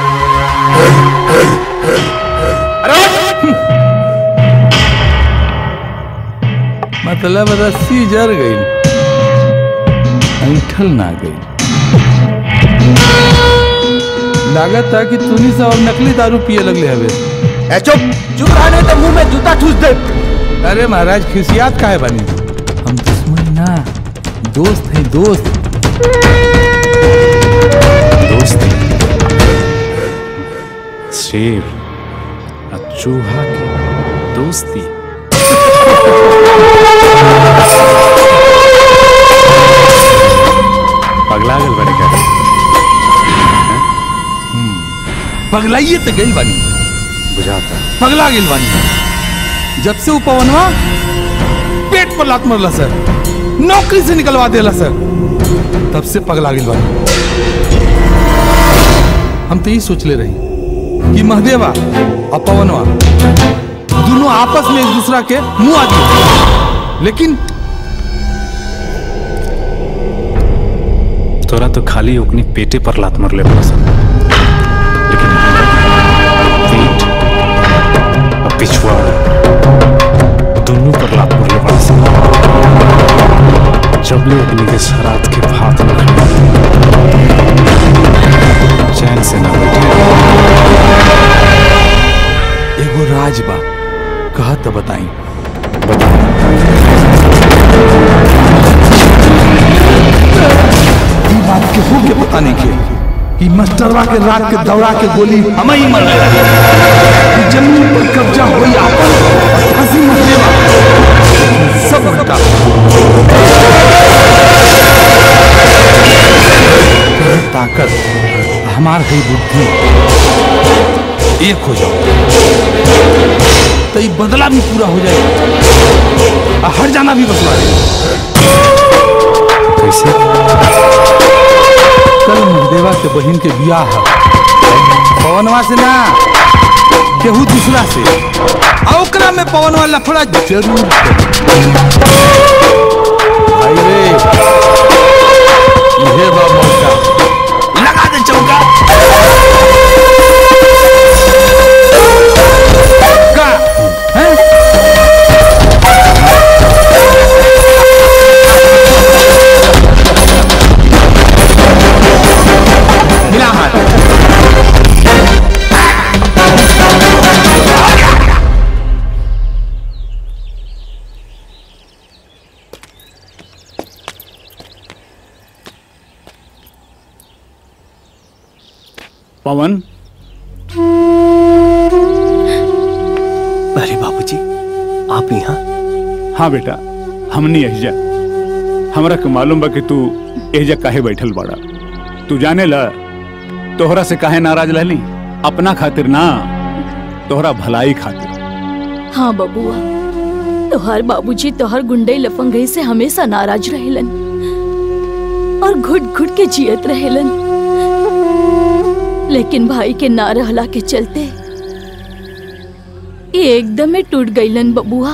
मतलब रस्सी जर गई ऐठल ना गई लागत था कि तूनी सब अब नकली दारू पिए लगले हवे चुप चुप रहने तो मुंह में जूता ठूस दे अरे महाराज खिसियात काहे बनी हम दुश्मन ना दोस्त हैं दोस्त दोस्त शेर और चूहा की दोस्ती पगला गल बड़े क्या पगलाइए तो गई बानी बुझाता पगला गेल बानी जब से वो पवनवा पेट पर लात मरला सर नौकरी से निकलवा देला सर तब से पगला गेल बानी हम तो यही सोच ले रही कि महदेवा और पवनवा दोनों आपस में एक दूसरा के मुंह आ दिए लेकिन तोरा तो खाली ओकनी पेटे पर लात मरले बड़ा सन लेकिन हमरा पीठ और पिछुआ दोनों पर लात मरले बड़ा सन जब ले ओकनी के शरात के भात न खाए चैन से ना बैठे एगो राज बा कहा तो बताई ई बात के हो के पता नहीं के ई मास्टरवा के रात के दौड़ा के गोली हम ही मर गए ई जमीन पर कब्जा होई आपन हंसी मरलेवा सब उल्टा तेरी ताकत हमार है बुद्धि एक हो जाओ तो ये बदला भी पूरा हो जाए और हर जाना भी बदला कैसे कल महादेवा के बहन के बियाह है पवनवा से ना केहू दूसरा से आ ओकरा में पवनवा लफड़ा जरूर करी। भाई रे इहे बा मौका लगा दे चौका का हैं मिला हाथ पवन अरे बाबूजी आप यहाँ हाँ बेटा हमनी एहजा हमरा के मालूम बा कि तू एहजा काहे बैठल बाड़ा तू जाने ला तोहरा से काहे नाराज रहली अपना खातिर ना तोहरा भलाई खातिर हाँ बबुआ तोहार बाबूजी तोहार गुंडे लफंगई से हमेशा नाराज रहेलन और घुट घुट के जियत रहेलन लेकिन भाई के ना रहला के चलते ये एकदम में टूट गईलन बबुआ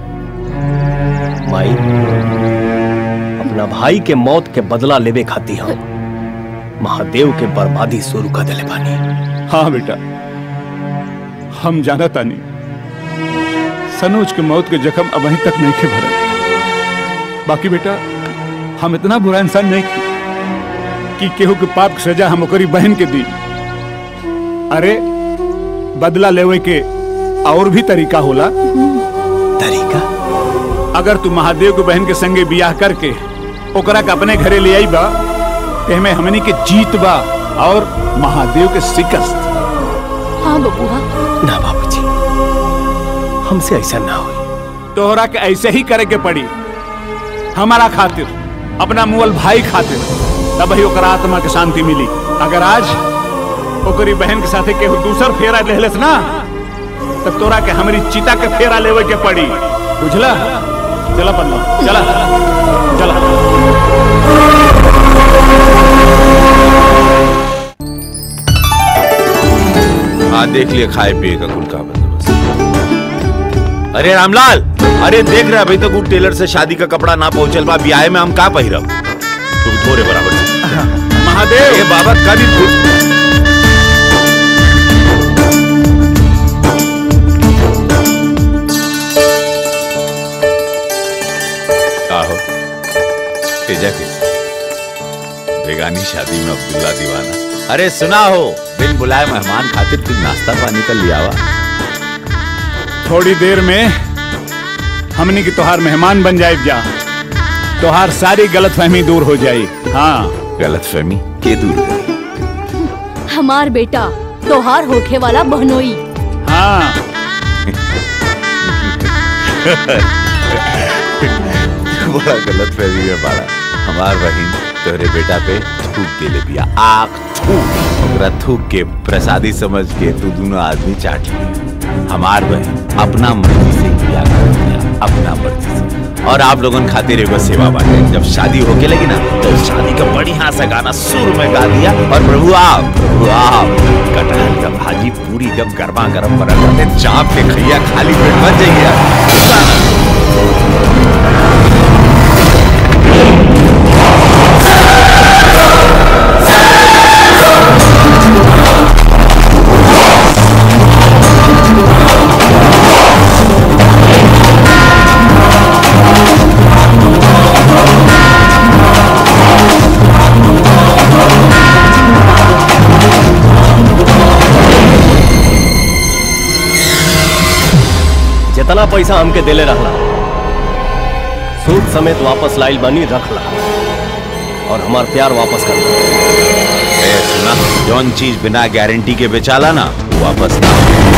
माई अपना भाई के मौत के बदला लेवे खाती हम महादेव के बर्बादी शुरू कर दिले बानी हाँ बेटा हम जाना तानी सनोज के मौत के जख्म अब अभी तक नहीं खे भरल बाकी बेटा हम इतना बुरा इंसान नहीं की कि केहू के पाप के सजा हम ओकरी बहन के दी अरे बदला लेवे के और भी तरीका होला तरीका अगर तू महादेव के बहन के संगे बियाह करके ओकरा के अपने घरे ले आई बा एमे हमनी के जीत बा और महादेव के शिकस्त हाँ बबुआ ना बाबूजी हमसे ऐसा ना हो तोहरा के ऐसे ही करे के पड़ी हमारा खातिर अपना मुअल भाई खातिर तब ही ओकरा आत्मा के शांति मिली अगर आज ओकरी बहन के साथे केहू दूसर फेरा लेहलस ना तब तोरा के हमारी चिता के फेरा लेवे के पड़ी बुझला चला पन्ना चला चला हाँ देख लिए खाए पिए का कुल का बंदोबस्त अरे रामलाल अरे देख रहे अभी तक वो टेलर से शादी का कपड़ा ना पहुंचल बा ब्याह में हम का पहिरब तू थोड़े बराबर से। महादेव ये बाबा कभी भूल का हो तेजा के बेगानी शादी में अब्दुल्ला दीवाना अरे सुना हो बिन बुलाए मेहमान खातिर कुछ नाश्ता पानी कर लिया वा थोड़ी देर में हमनी की तोहार मेहमान बन जाए जा तोहार सारी गलत फहमी दूर हो जाई हाँ गलत फहमी के दूर करी हमार बेटा तोहार होखे वाला बहनोई हाँ बड़ा गलत फहमी में पड़ा हमार बहन तोहरे बेटा पे थूक के ले दिया आग थूक ओकरा थूक के प्रसादी समझ के तू दोनों आदमी चाट लिए हमार बहन अपना मर्जी से किया कर दिया अपना मर्जी से और आप लोगन खातिर एगो सेवा बाटे जब शादी होके लगी ना तो उस शादी का बढ़िया सा गाना सुर में गा दिया और प्रभु आप प्रभु आप कटहल का भाजी पूरी जब गर्मा गर्म बना करते चाप के खैया खाली पेट बन जाइए जितना पैसा हमके देले रहला सूद समेत वापस लाइल बनी रखला और हमार प्यार वापस कर ए, सुना जौन चीज बिना गारंटी के बेचाला ना वो वापस ना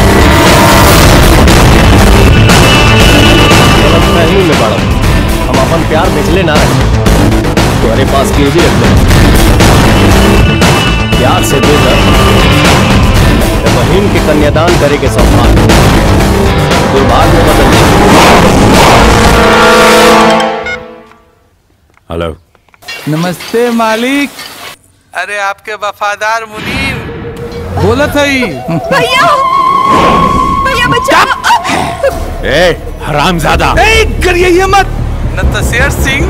गलतफहमी में बड़ा हम अपन प्यार बेचले ना रहे तुम्हारे पास के भी रख ले प्यार से दे दर बहन के कन्यादान करे के सम्मान दुर्भाग्य में बदल हेलो नमस्ते मालिक अरे आपके वफादार मुनीर बोलत हई भैया भैया बचाओ ए हरामजादा ए करिए मत न तो शेर सिंह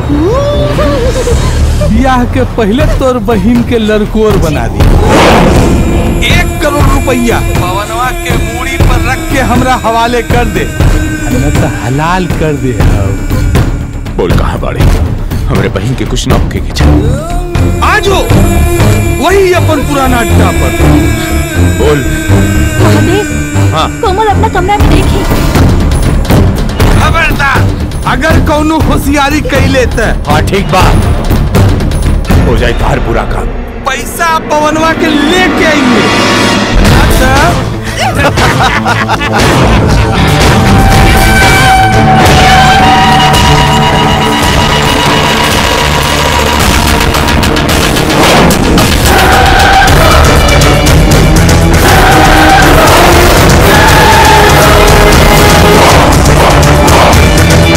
ब्याह के पहले तोर बहिन के लड़कोर बना दी एक करोड़ रुपया पवनवा के मूड़ी पर रख के हमरा हवाले कर दे न तो हलाल कर दे बोल कहाँ बाड़ी हमरे बहन के कुछ ना होके के चाहिए आजो वही अपन पुराना अड्डा पर बोल महादेव हाँ कोमल अपना कमरा में देखी खबरदार अगर कौनो होशियारी कैले त हाँ ठीक बा हो जाए तार पूरा काम पैसा पवनवा के लेके आइए ए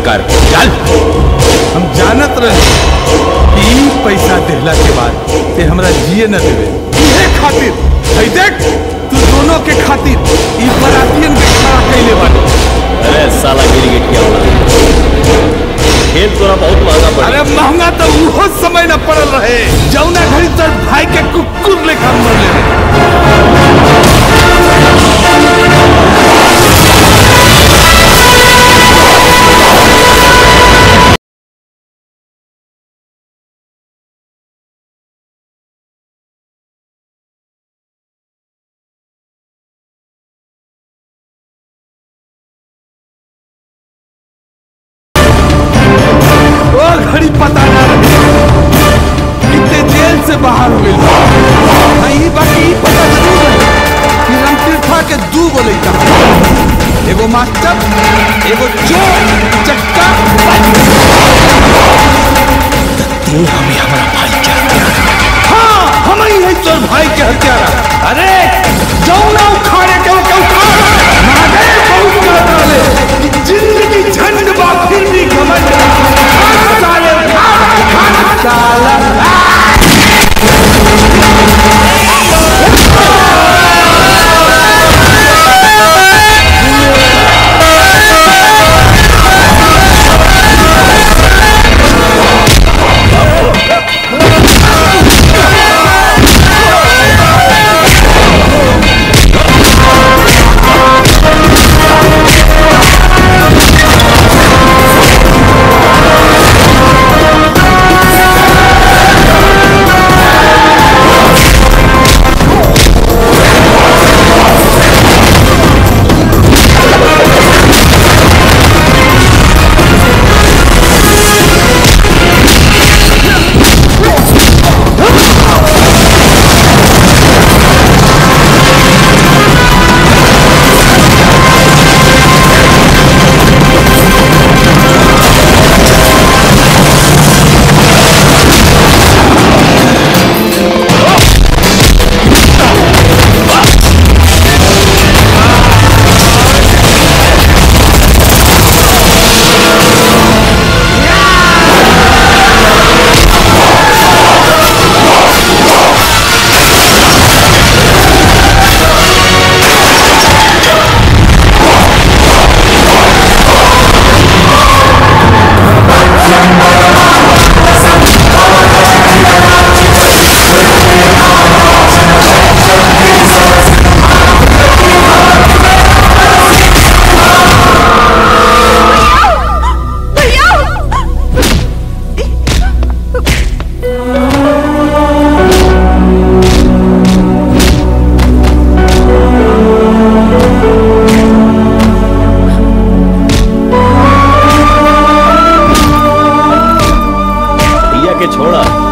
बेकार चल हम जानत रहे कि ई पैसा देहला के बाद ते हमरा जिए न देवे इहे खातिर हई देख तू दोनों के खातिर ई बरातियन के खड़ा कैले बानी अरे साला गिरी गिटिया वाला खेल तोरा बहुत महंगा पड़ा अरे महंगा तो उहो समय न पड़ल रहे जौना घड़ी तर भाई के कुकुर लेखा मरले रहे वो घड़ी पता ना रहे कितने जेल से बाहर हो गई हाँ ई बाकी ई पता जरूर रहे कि रामतीर्था के दू गो लइका एगो मास्टर एगो चोर चक्का तू हमें हमारा भाई क्या हाँ हम ही है तोर भाई के हत्यारा अरे जौना उखाड़े के ओके उखाड़ महादेव बहुत कहता ले कि जिंदगी झंड बा फिर भी घमंड भाग साले भाग भाग साला भैया के छोड़ा